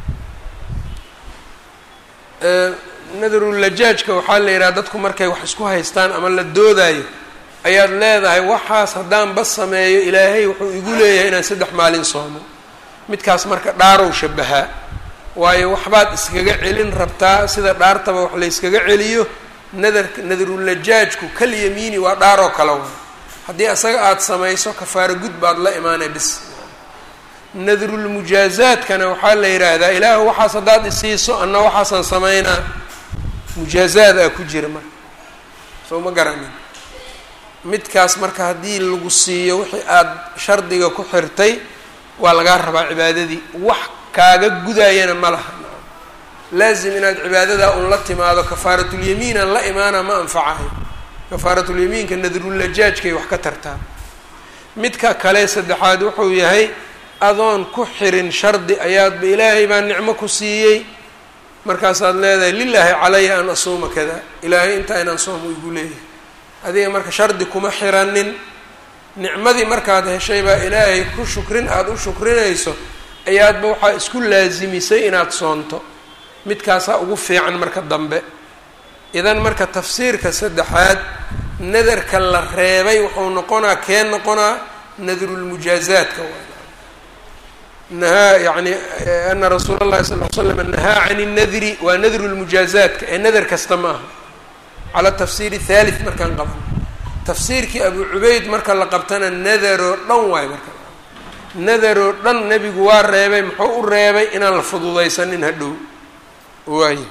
Speaker 1: nadarulajaajka waxaa la yidhaha dadku markay wax isku haystaan ama la doodayo ayaad leedahay waxaas haddaan bas sameeyo ilaahay wuxuu igu leeyahay inaan saddex maalin soomo midkaas marka dhaarow shabahaa waayo waxbaad iskaga celin rabtaa sida dhaartaba wax la yskaga celiyo nadarka nadarulajaajku kal yamiini waa dhaaroo kale wa haddii asaga aada samayso kafaaro gud baad la imaanay bis nadrulmujaazaadkana waxaa la yidhaahdaa ilaahu waxaas haddaad isiiso anna waxaasaan samaynaa mujaazaad aa ku jira marka soo ma garanin midkaas marka haddii lagu siiyo wixii aada shardiga ku xirtay waa lagaa rabaa cibaadadii wax kaaga gudayana ma laha laazim inaad cibaadadaa un la timaado kafaaratulyamiinan la imaana ma anfacayo kafaaratulyamiinka nadrulajaajkay wax ka tartaa midka kale saddexaad wuxuu yahay adoon ku xirin shardi ayaadba ilaahay baa nicmo ku siiyey markaasaad leedahay lilaahi calaya an asuuma kada ilaahay intaa inaan soomo igu leeyahay adiga marka shardi kuma xiranin nicmadii markaad heshay baa ilaahay ku shukrin aada u shukrinayso ayaadba waxaa isku laasimisay inaad soonto midkaasaa ugu fiican marka dambe idan marka tafsiirka saddexaad nadarka la reebay wuxuu noqonaa kee noqonaa nadrulmujaazaadka waa nahaa yani ana rasuula اllahi sal l slam nahaa can الnadri waa nadru lmujaazaadka ee nadar kasta ma aha cala tafsiir thalith markaan qaban tafsiirkii abu cubayd marka la qabtana nadaroo dhan waayo marka nadaroo dhan nebigu waa reebay muxuu u reebay inaan la fududaysanin hadhow waaye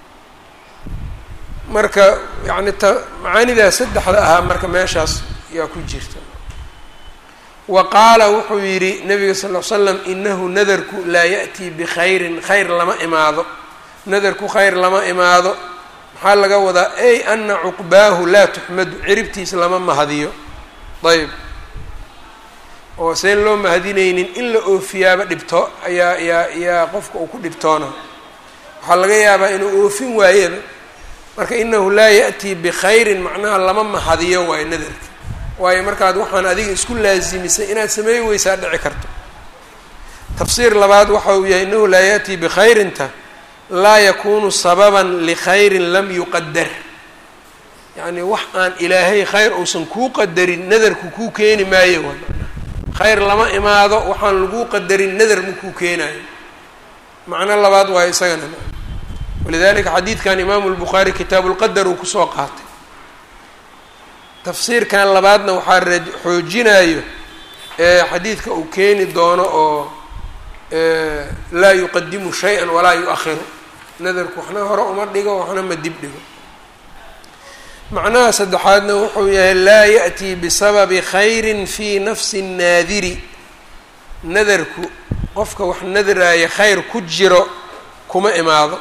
Speaker 1: marka yani ta macaanidaas saddexda ahaa marka meeshaas yaa ku jirta wa qaala wuxuu yidhi nabiga sal l slam inahu nadarku laa ya'tii bikhayrin khayr lama imaado nadarku khayr lama imaado maxaa laga wadaa ay ana cuqbaahu laa tuxmadu ciribtiis lama mahadiyo ayb oo seen loo mahadinaynin in la oofiyaaba dhibto ayaa yaa yaa qofka uu ku dhibtoona waxaa laga yaabaa inuu oofin waayaba marka inahu laa ya'tii bikhayrin macnaha lama mahadiyo waayo nadarka waayo markaad waxaan adiga isku laasimisay inaad sameey weysaa dhici karto tafsiir labaad waxa uu yahay inahu laa ya'tii bikhayrinta laa yakunu sababan likhayrin lam yuqadar yacni wax aan ilaahay khayr uusan kuu qadarin nadarku kuu keeni maayo waa khayr lama imaado waxaan laguu qadarin nadar ma kuu keenayo macno labaad waayo isagana walidalika xadiidkan imaamu lbukhaari kitaabu lqadar uu kusoo qaatay tafsiirkan labaadna waxaa ra xoojinayo xadiidka uu keeni doono oo laa yuqadimu shay-an walaa yu-ahiru nadarku waxna hore uma dhigo waxna ma dib dhigo macnaha saddexaadna wuxuu yahay laa ya'tii bisababi khayrin fii nafsi nnaadiri nadarku qofka wax nadraaya khayr ku jiro kuma imaado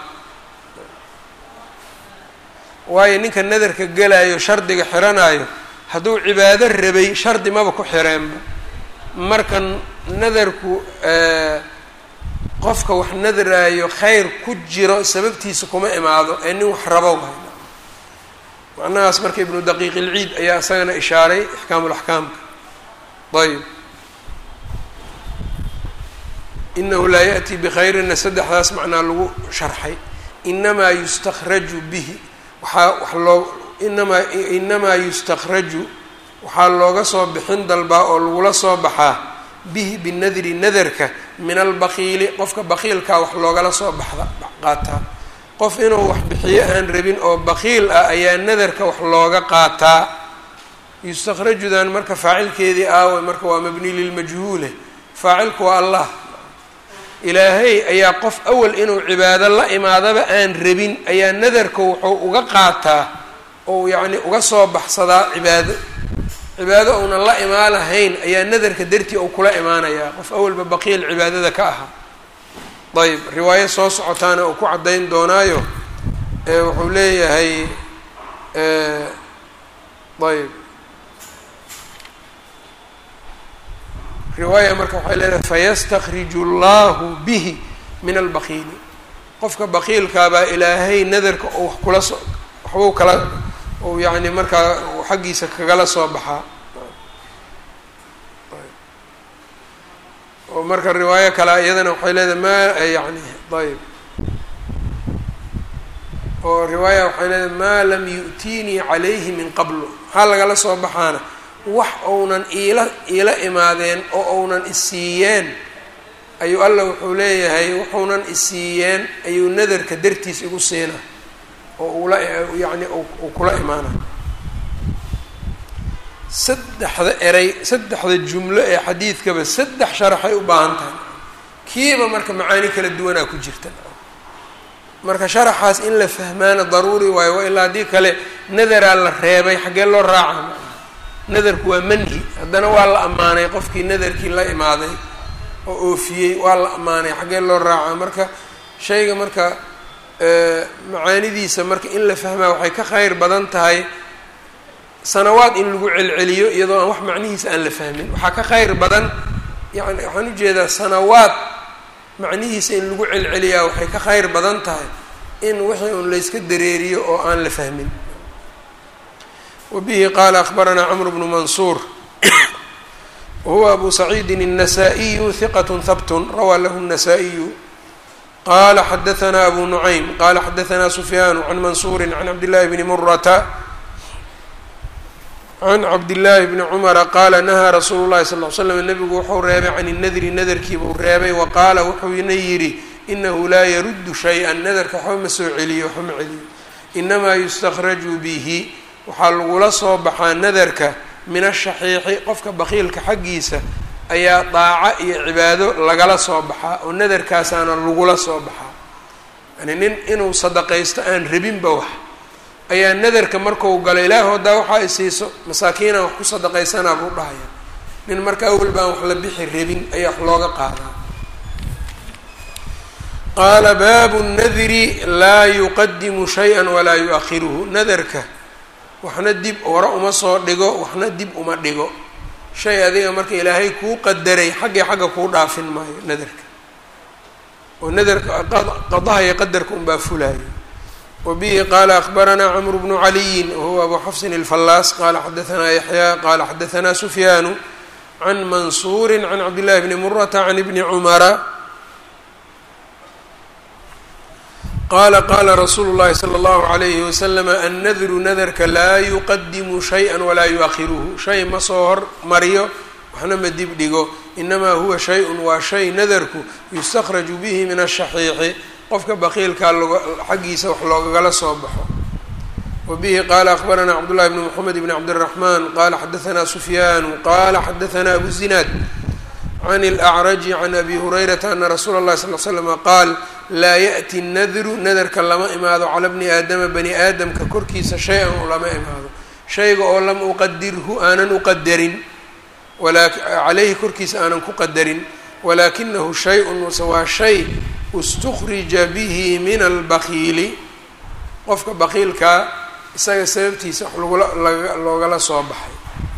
Speaker 1: waayo ninka nadarka gelayo shardiga xiranayo hadduu cibaado rabay shardi maba ku xireenba marka nadarku qofka wax nadraayo khayr ku jiro sababtiisa kuma imaado ee nin wax rabo waay macnahaas marka ibnu daqiiq ilciid ayaa isagana ishaaray ixkaamulaxkaamka ayb inahu laa ya'tii bikhayrinna saddexdaas macnaa lagu sharxay inamaa yustakhraju bihi waxaa wax loo inamaa inamaa yustakhraju waxaa looga soo bixin dalbaa oo lagula soo baxaa bihi binadri nadarka min albakiili qofka bakiilkaa wax loogala soo baxda qaataa qof inuu wax bixiyo aan rabin oo bakiil ah ayaa nadarka wax looga qaataa yustakhrajudan marka faacilkeedii aawe marka waa mabni lilmajhuule faacilku waa allah ilaahay ayaa qof awal inuu cibaado la imaadaba aan rabin ayaa nadarka wuxuu uga qaataa ou yacni uga soo baxsadaa cibaado cibaado uunan la imaan lahayn ayaa nadarka dartii uu kula imaanayaa qof awalba baqiil cibaadada ka ahaa ayb riwaayo soo socotaana uu ku caddayn doonaayo wuxuu leeyahay ayb riwaaya marka waxay leedahay fayastakriju allahu bihi min albakiili qofka bakiilkaabaa ilaahay nadarka oo wax kula so waxbuu kala ou yacni markaa xaggiisa kagala soo baxaa oo marka riwaayo kale iyadana waxay leedahay ma yani ayb oo riwaaya waxay leedahay maa lam yu'tiinii calayhi min qablu maxaa lagala soo baxaana wax ounan iila iila imaadeen oo ounan isiiyeen ayuu alla wuxuu leeyahay wuxuunan isiiyeen ayuu nadarka dartiis igu siina oo ula yacni uu kula imaana saddexda eray saddexda jumlo ee xadiidkaba saddex sharaxay u baahan tahay kiiba marka macaani kala duwanaa ku jirta marka sharaxaas in la fahmaana daruuri waayo waa ilaa haddii kale nadaraa la reebay xaggee loo raaca nadarku waa manhi haddana waa la ammaanay qofkii nadarkii la imaaday oo oofiyey waa la ammaanay xaggee loo raaca marka shayga marka macaanidiisa marka in la fahmaa waxay ka kheyr badan tahay sanawaad in lagu celceliyo iyadoo aan wax macnihiisa aan la fahmin waxaa ka kheyr badan yani waxaan ujeedaa sanawaad macnihiisa in lagu celceliyaa waxay ka kheyr badan tahay in wixii un layska dareeriyo oo aan la fahmin wbihi qala akbaranaa cmr bnu mansuur wahuwa abu saciidi الnasaa-iyu hiqat habt rawaa lahu الnasaa-iyu qala xadaanaa abu nucaym qala xadaanaa sufyaan can mansuuri can cabdillahi bni murata can cabdillaahi bni cumara qaala nahaa rasuulu llahi sal l slam nebigu wuxuu reebay can inadri nadarkiibuu reebay wa qaala wuxuuna yidhi inahu laa yaruddu shay-an nadarka waxba ma soo celiyo waxba ma celiyo inamaa yustakhraju bihi waxaa lagula soo baxaa nadarka min ashaxiixi qofka bakiilka xaggiisa ayaa daaco iyo cibaado lagala soo baxaa oo nadarkaasaana lagula soo baxaa yani nin inuu sadaqaysto aan rabinba wax ayaa nadarka marku galo ilaahu haddaa waxaa isiiso masaakiinaan wax ku sadaqaysanaa buu dhahaya nin marka awel baan wax la bixi rabin ayaa wax looga qaadaa qaala baabu nadri laa yuqadimu shay-an walaa yu-akhiruhu nadarka waxna dib hore uma soo dhigo waxna dib uma dhigo shay adiga marka ilaahay kuu qadaray xaggii xagga kuu dhaafin maayo nadarka oo nadarka qadaha iyo qadarka unbaa fulaayo wa bihi qaala akbaranaa camru bnu caliyin wahuwa abu xafsin alfallaas qaala xadaanaa yaxyaa qaala xadaanaa sufyaanu can mansuuri can cabdillahi bni murata can ibni cumara qaala qaala rasuulu llahi sala allahu alayhi wasalama annadru nadarka laa yuqadimu shay-an walaa yu-akhiruhu shay ma soo hormariyo waxna ma dib dhigo inamaa huwa shay-un waa shay nadarku yustakhraju bihi min ashaxiixi qofka baqiilkaa xaggiisa wax loogagala soo baxo wa bihi qaala akbaranaa cabdullahi bni moxamed bni cabdiraxmaan qaala xadaanaa sufyaanu qaala xadaanaa abu zinaad can اlأcraji can abi hurayrata ana rasuula اllahi sal l slama qaal laa yaأti nadru nadarka lama imaado cala bni aadama bani aadamka korkiisa shay-an u lama imaado shayga oo lam uqadirhu aanan uqadarin caleyhi korkiisa aanan ku qadarin walaakinahu shay-un waa shay istukrija bihi min albakiili qofka bakiilkaa isaga sababtiisa wax lagula loogala soo baxay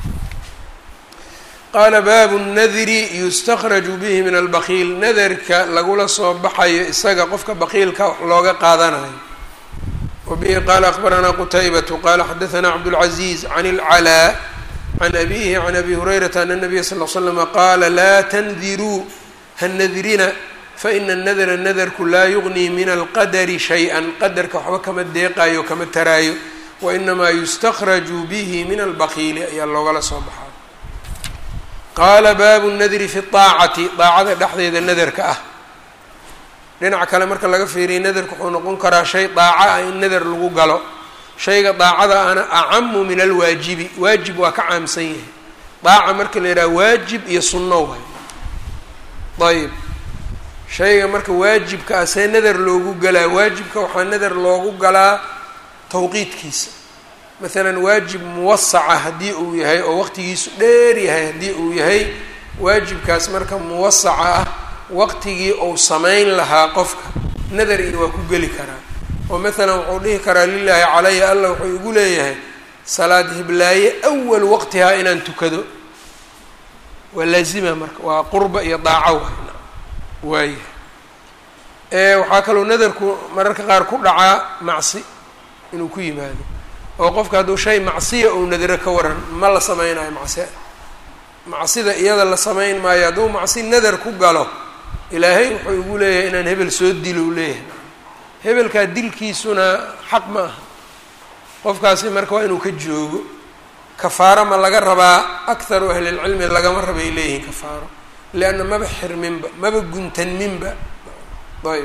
Speaker 1: qaala baabu nadri yustakhraju bihi min albakiil nadarka lagula soo baxayo isaga qofka bakiilka wax looga qaadanayo wa bihi qaala akbaranaa qutaybatu qaala xadaanaa cabdاlcaziiz can اlcalaa can abihi can abi hurayrata ana nabiya sal l slama qaala laa tandiruu hanadrina faina nadra nadarku laa yugnii min alqadari shay-an qadarka waxba kama deeqayo kama taraayo wainamaa yustakhraju bihi min albakiili ayaa loogala soo baxaa qaala baabu nadri fi aacati daacada dhexdeeda nadarka ah dhinaca kale marka laga fiiriya nadarka wuxuu noqon karaa shay daaco ah in nadar lagu galo shayga daacada ana acamu min alwaajibi waajib waa ka caamsan yahay daaca marka la yidhaha waajib iyo sunno waay ayb shayga marka waajibka ah see nadar loogu galaa waajibka waxaa nadar loogu galaa tawqiidkiisa maalan waajib muwasaca haddii uu yahay oo waqtigiisu dheer yahay haddii uu yahay waajibkaas marka muwasaca ah waqtigii uu samayn lahaa qofka nadar iyo waa ku geli karaa oo maalan wuxuu dhihi karaa lilaahi calaya allah wuxuu igu leeyahay salaad hiblaaye awal waqtihaa inaan tukado waa laazima marka waa qurba iyo daaco waay waaya waxaa kaloo nadarku mararka qaar ku dhacaa macsi inuu ku yimaado oo qofka hadduu shay macsiya ou nadaro ka waran ma la sameynayo macsi macsida iyada la samayn maayo hadduu macsi nadar ku galo ilaahay wuxuu igu leeyahay inaan hebel soo dilo u leeyahay hebelkaa dilkiisuna xaq ma aha qofkaasi marka waa inuu ka joogo kafaaro ma laga rabaa akharu ahlilcilmi lagama rabay leeyihiin kafaaro lianna maba xirminba maba guntanminba ayb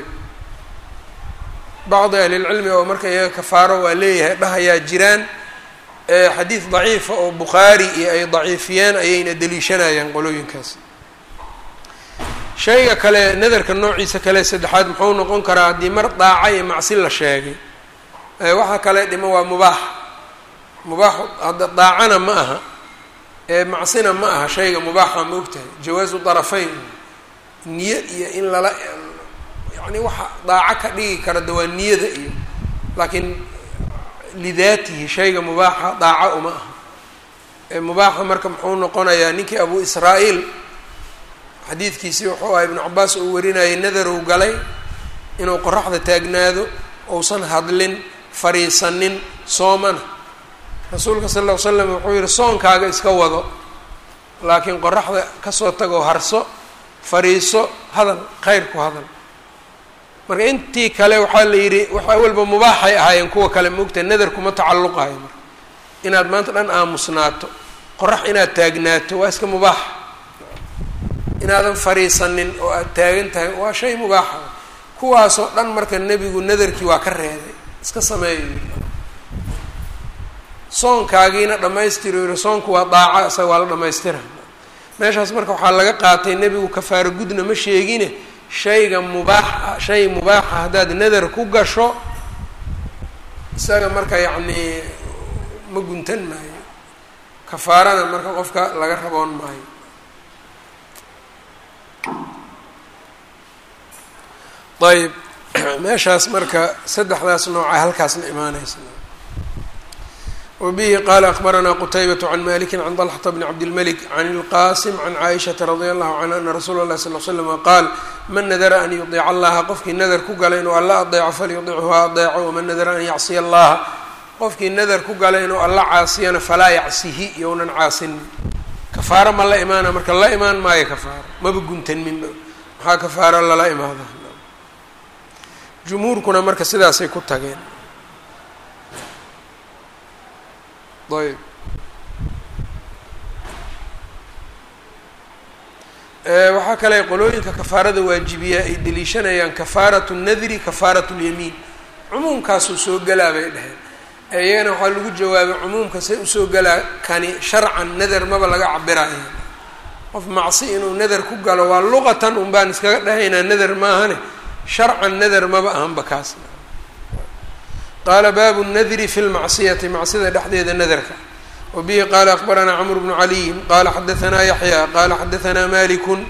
Speaker 1: bacdi ahlilcilmi oo marka iyaga kafaaro waa leeyahay dhahayaa jiraan xadiid daciifa oo bukhaari iyo ay daciifiyeen ayayna deliishanayaan qolooyinkaas shayga kale nadarka noociisa kale saddexaad muxuu noqon karaa haddii mar daaca iyo macsi la sheegay waxaa kale dhimo waa mubaax mubaax hadda daacana ma aha macsina ma aha shayga mubaaxa ma ogtahay jawaazu darafayn niyo iyo in lala yani waxa daaco ka dhigi kara de waa niyada iyo laakiin lidaatihi shayga mubaaxa daaco uma aha mubaaxa marka muxuu noqonayaa ninkii abu israa-iil xadiidkiisii wuxuu ahaa ibnu cabaas uu warinayay nadarow galay inuu qoraxda taagnaado uusan hadlin fariisanin soomana rasuulka sal ll ly slam wuxuu yihi soonkaaga iska wado laakiin qoraxda kasoo tagoo harso fariiso hadal khayr ku hadal marka intii kale waxaa la yidhi wax awalba mubaaxay ahaayeen kuwa kale maogtahay nadar kuma tacalluqayo marka inaad maanta dhan aamusnaato qorax inaad taagnaato waa iska mubaax inaadan fariisanin oo aada taagan tahay waa shay mubaaxa kuwaasoo dhan marka nebigu nadarkii waa ka reeday iska sameeyo soonkaagiina dhammaystiro yiri soonku waa daaca isaga waa la dhammaystira meeshaas marka waxaa laga qaatay nebigu kafaaro gudna ma sheegine shayga mubaaxa shay mubaaxa haddaad nadar ku gasho isaga marka yacnii ma guntan maayo kafaarada marka qofka laga raboon maayo ayb meeshaas marka saddexdaas nooca halkaasna imaanaysa wbihi qala akbaranaa qtaybaة can maliki can طlxةa bn cabdilmlik can اlqasim can caaishaةa radi allahu canha ana rasuula اlahi sal l slm qaal man nadara an yudiica allaha qofkii nadar ku galay inuu alla adeeco falyudichu ha adeeco waman nadara an yacsiya allaha qofkii nadar ku galay inuu alla caasiyana falaa yacsihi younan caasinin kafaaro ma la imaana marka la imaan maayo kafaaro maba guntanmin maxaa kafaaro lala imaada jumhuurkuna marka sidaasay ku tageen ayb waxaa kale qolooyinka kafaarada waajibiya ay deliishanayaan kafaaratu nadri kafaaratu lyamiin cumuumkaasuu soo gelaa bay dhaheen iyagana waxaa lagu jawaabay cumuumka say usoo gelaa kani sharcan nadar maba laga cabiraya qof macsi inuu nadar ku galo waa luqatan un baan iskaga dhahaynaa nadar maahane sharcan nadar maba ahanba kaas qaala baabu nadri fi lmacsiyati macsida dhexdeeda nadarka wa bihi qaala akbaranaa cmr bnu caliyin qaala xadaanaa yaxya qaala xadaanaa malikun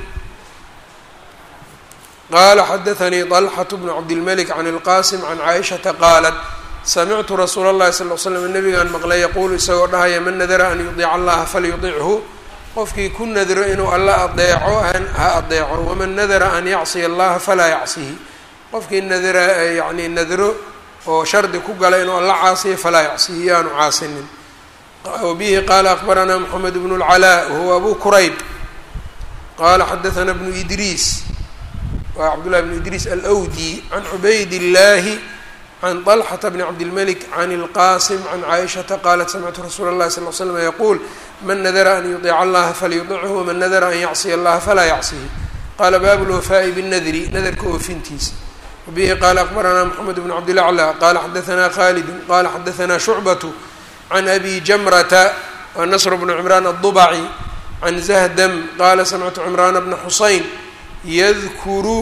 Speaker 1: qaala xadaanii طalxaة bnu cabdilmlik can اlqasim can caaishaةa qaalat samictu rasuula اllahi sal l slam nabigaan maqlay yaquulu isagoo dhahaya man nadara an yudiica allaha falyudichu qofkii ku nadro inuu alla adeeco ha adeeco waman nadara an yacsiya allaha falaa yacsihi qofkii nadra yani nadro oo shardi ku gala inuu alla caasiyo falaa yacsihi yaanu caasinin wabihi qaala akbaranaa moxamed bnu اlcalaa wahuwa abu kurayb qaala xadaanaa bnu idriis waa cabdullahi bnu idriis alwdi can cubayd illaahi can طalxata bni cabdilmalik can اlqasim can caaishata qaalat samictu rasuula اllahi sal l slm yaquul man nadara an yudiica allaha falyudichu waman nadara an yacsiya allaha falaa yacsihi qaala baabu lwafaa'i binnadri nadarka oofintiisa wbihi qaala akbaranaa mxamed bn cabdilaclى qala xadaanaa khalidu qala xadaanaa shucbatu can abi jamrata wa nasr bnu cimraan aلdubaci can zahdam qala samictu cimraana bna xusayn yadkuru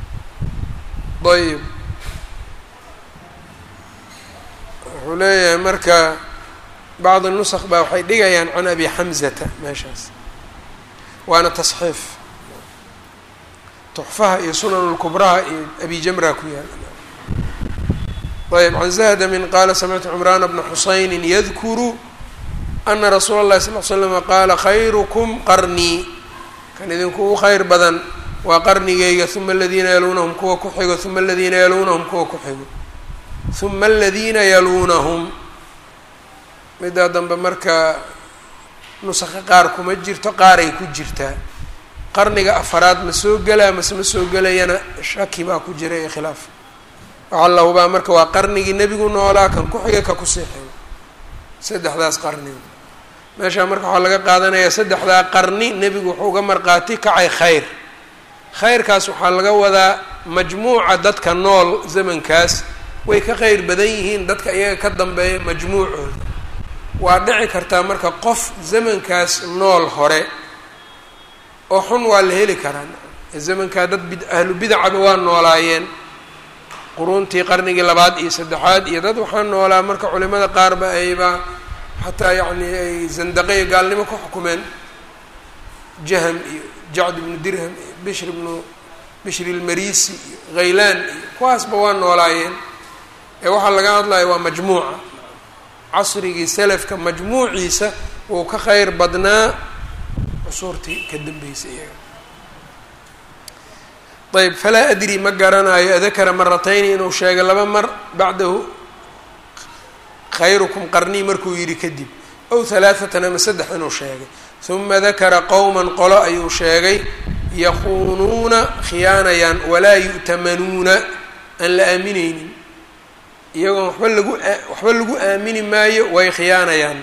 Speaker 1: ayb wuxuu leeyahay marka bacd nusq baa waxay dhigayaan can abi xamzata meeshaas waana tasxiif tuxfaha iyo sunan lkubraha iyo abi jamra ku yaal ayb can zahdamin qaala samictu cimraana bna xusayni yadkuru ana rasuula اllahi sal l slama qaala khayrukum qarnii kan idinkugu khayr badan waa qarnigayga uma aladiina yaluunahum kuwa ku xigo uma aladiina yaluunahum kuwa ku xigo uma aladiina yaluunahum middaa dambe marka nusaka qaar kuma jirto qaaray ku jirtaa qarniga afaraad ma soo gelaa mase ma soo gelayana shaki baa ku jira iyo khilaaf waxaa la hubaa marka waa qarnigii nebigu noolaa kan ku xiga ka kusii xigo saddexdaas qarniga meeshaa marka waxaa laga qaadanayaa saddexdaa qarni nebigu wuxuu uga marqaati kacay khayr khayrkaas waxaa laga wadaa majmuuca dadka nool zamankaas way ka kheyr badan yihiin dadka iyaga ka dambeeya majmuucooda waa dhici kartaa marka qof zamankaas nool hore oo xun waa la heli karaa zamankaa dad bid ahlu bidacaba waa noolaayeen quruuntii qarnigii labaad iyo saddexaad iyo dad waxaa noolaa marka culimada qaarba ayba xataa yacni ay zandaqe iyo gaalnimo ku xukumeen jahm iyo jacd ibnu dirham iyo bishr ibnu bishri ilmarisi iyo khaylaan iyo kuwaasba waa noolaayeen ee waxaa laga hadlaya waa majmuuca casrigii salafka majmuuciisa wuu ka kheyr badnaa cusuurtii ka dambeysay iyaga ayb falaa adri ma garanayo adakara maratayni inuu sheegay laba mar bacdahu khayrukum qarnii markuu yidhi kadib ow halaaatan ama saddex inuu sheegay uma dakara qowman qolo ayuu sheegay yakuunuuna khiyaanayaan walaa yu'tamanuuna aan la aamineynin iyagoon waxba lagu waxba lagu aamini maayo way khiyaanayaan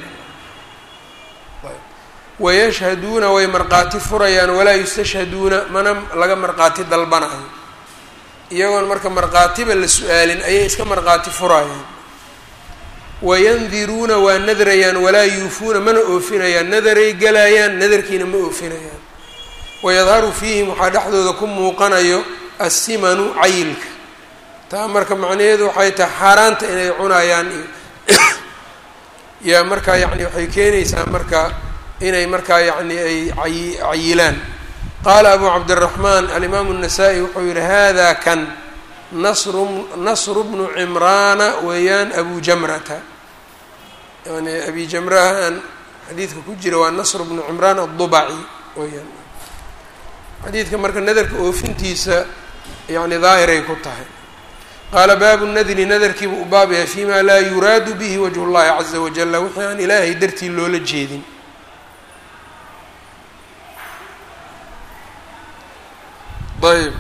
Speaker 1: wayashhaduuna way markhaati furayaan walaa yustashhaduuna mana laga markhaati dalbanayo iyagoon marka markhaatiba la su-aalin ayay iska markhaati furayaan wayandiruuna waa nadrayaan walaa yuufuuna mana oofinayaan nadaray galayaan nadarkiina ma oofinayaan wayadharu fiihim waxaa dhexdooda ku muuqanayo assimanu cayilka taa marka macnaheedu waxay tahay xaaraanta inay cunayaan iyo yaa markaa yacni waxay keenaysaa marka inay markaa yacni ay ay cayilaan qaala abu cabdiraxmaan alimaamu الnasaa-i wuxuu yihi hada kan nasru nasru bnu cimraana weeyaan abu jamrata yani abi jamrahan xadiidka ku jira waa nasr bnu cimraan aلdubaci weyaan xadiidka marka nadarka oofintiisa yani daahiray ku tahay qaala baabu nadri nadarkiibu u baab yahay fima laa yuraadu bihi wajh اllahi caza wajala wixii aan ilaahay dartii loola jeedin ayb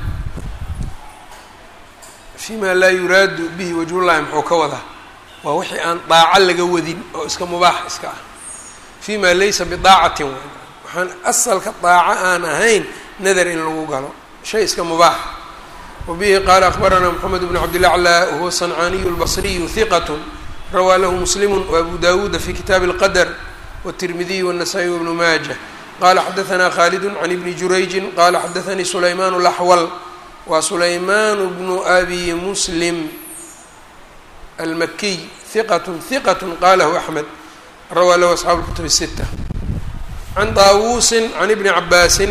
Speaker 1: fima laa yuraadu bihi wajhullahi muxuu ka wadaa waa wixii aan daaco laga wadin oo iska mubaax iska ah fima laysa bidaacatin w waxaan asalka daaco aan ahayn nadar in lagu galo shay iska mubaax wabihi qaala akbaranaa moxamed bnu cabdilaclaa wahuwa sancaaniyu lbasriyu hiqat rawaa lahu muslimu waabu dawuuda fi kitaabi اlqadr wالtirmidiy wالnasaa-i wbnu maaja qala xadaثna khaalid can ibni jurayji qala xadaثanii sulayman اlaxwal waa sulayman bnu abi muslim almakiy hiqat hiqat qalahu axmed rawaa lahu asxaabu اlkutub الsita can daawuusin can ibni cabaasin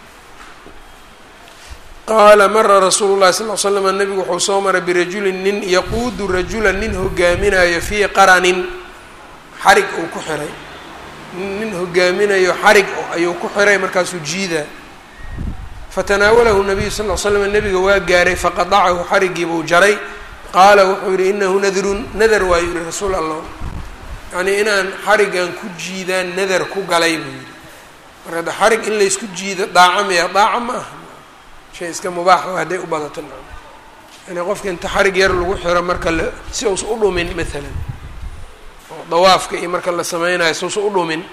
Speaker 1: qaala mara rasuulu llahi sal l slam nabigu wuxuu soo maray birajulin nin yaquudu rajula nin hogaaminayo fii qaranin xarig uu ku xiray nin hogaaminayo xarig ayuu ku xiray markaasuu jiidaa fatanaawalahu nabiyu sal l slam nabiga waa gaaray faqadacahu xarigiibuu jaray qaala wuxuu yihi inahu nadrun nadar waayu yihi rasuul allah yacnii inaan xarigan ku jiidaan nadar ku galay buu yihi marka de xarig in laysku jiido daaco miya daaco ma aha shay iska mubaaxa hadday u badato na yani qofka inta xarig yar lagu xiro marka la si uusa u dhumin maalan oo dawaafka iyo marka la sameynayo si uusa u dhumin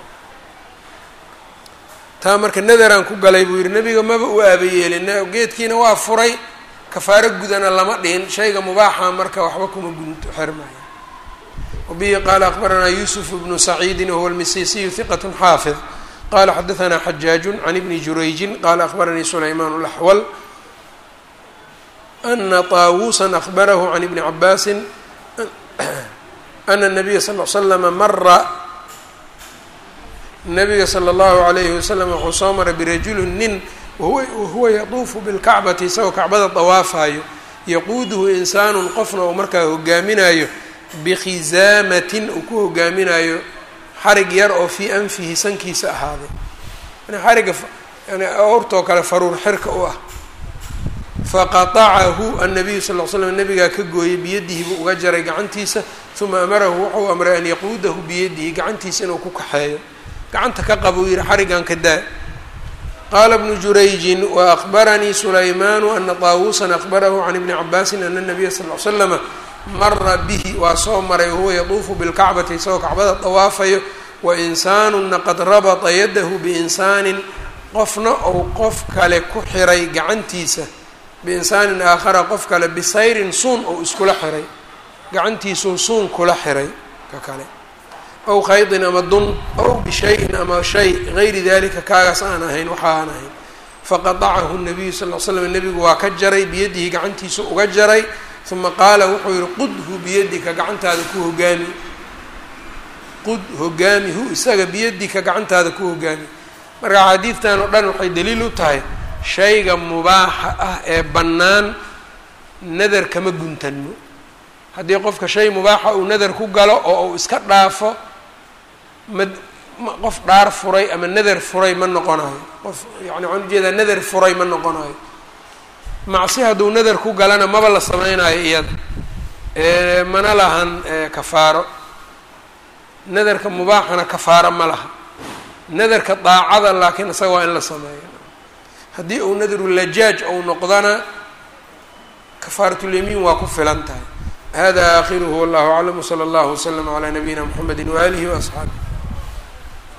Speaker 1: taa marka nadaraan ku galay buu yihi nabiga maba u aabayeelin geedkiina waa furay kafaaro gudana lama dhihin shayga mubaaxa marka waxba kuma gunto xirmaya wabihi qaala akbaranaa yuusuf bnu saciidin wahuwa almisisiyu hiqat xaafid qala xadaثna xajaaju can ibni jurayjin qala akbaranii sulayman اlaxwal ana طaawusa akbarahu can ibni cabaasin ana الnabiya sal l slama mara nabiga slى اllahu عalayhi wasalam wuxuu soo maray birajulin nin wahuwa yaduufu bilkacbati isagoo kacbada dawaafayo yaquuduhu insaanu qofna uu markaa hogaaminayo bikhizaamatin uu ku hogaaminayo xarig yar oo fii anfihi sankiisa ahaaday yani xariga yani awrtoo kale faruur xirka u ah faqatacahu annabiyu sal l slam nabigaa ka gooyay biyadihi buu uga jaray gacantiisa uma amarahu wuxuu amray an yaquudahu biyadihi gacantiisa inuu ku kaxeeyo gacanta ka qaba uu yihi xarigan ka daa qaala bnu jurayjin wa akbaranii sulaymanu ana taawusan akbarahu can ibni cabaasin ana nabiya sal l slama mara bihi waa soo maray wahuwa yaduufu bilkacbati isagoo kacbada dawaafayo wa insaanuna qad rabata yadahu biinsaanin qofna ou qof kale ku xiray gacantiisa biinsaanin aakhara qof kale bisayrin suun ou iskula xiray gacantiisuu suun kula xiray ka kale aw khaydin ama dun aw bishayin ama shay gayri dalika kaagaas aan ahayn waxa aan ahayn faqadacahu nabiyu sal l slam nebigu waa ka jaray biyadihi gacantiisa uga jaray uma qaala wuxuu yihi qudhu biyadika gacantaada ku hogaami qud hogaamihu isaga biyadika gacantaada ku hogaami marka xaadiidtan oo dhan waxay daliil u tahay shayga mubaaxa ah ee bannaan nadar kama guntanmo haddii qofka shay mubaaxa uu nadar ku galo oo uu iska dhaafo ma qof dhaar furay ama nadar furay ma noqonayo qof yani waxaan ujeedaa nadar furay ma noqonayo macsi hadduu nadar ku galana maba la samaynayo iyada mana lahan kafaaro nadarka mubaaxana kafaaro ma laha nadarka daacada laakiin isaga waa in la sameeyo haddii uu nadaru lajaaj ou noqdana kafaaratulyamiin waa ku filan tahay hada aakhiruhu wallahu aclam wslى اllah wslm عlى nabiyina mxamedi waalihi وaصxaabih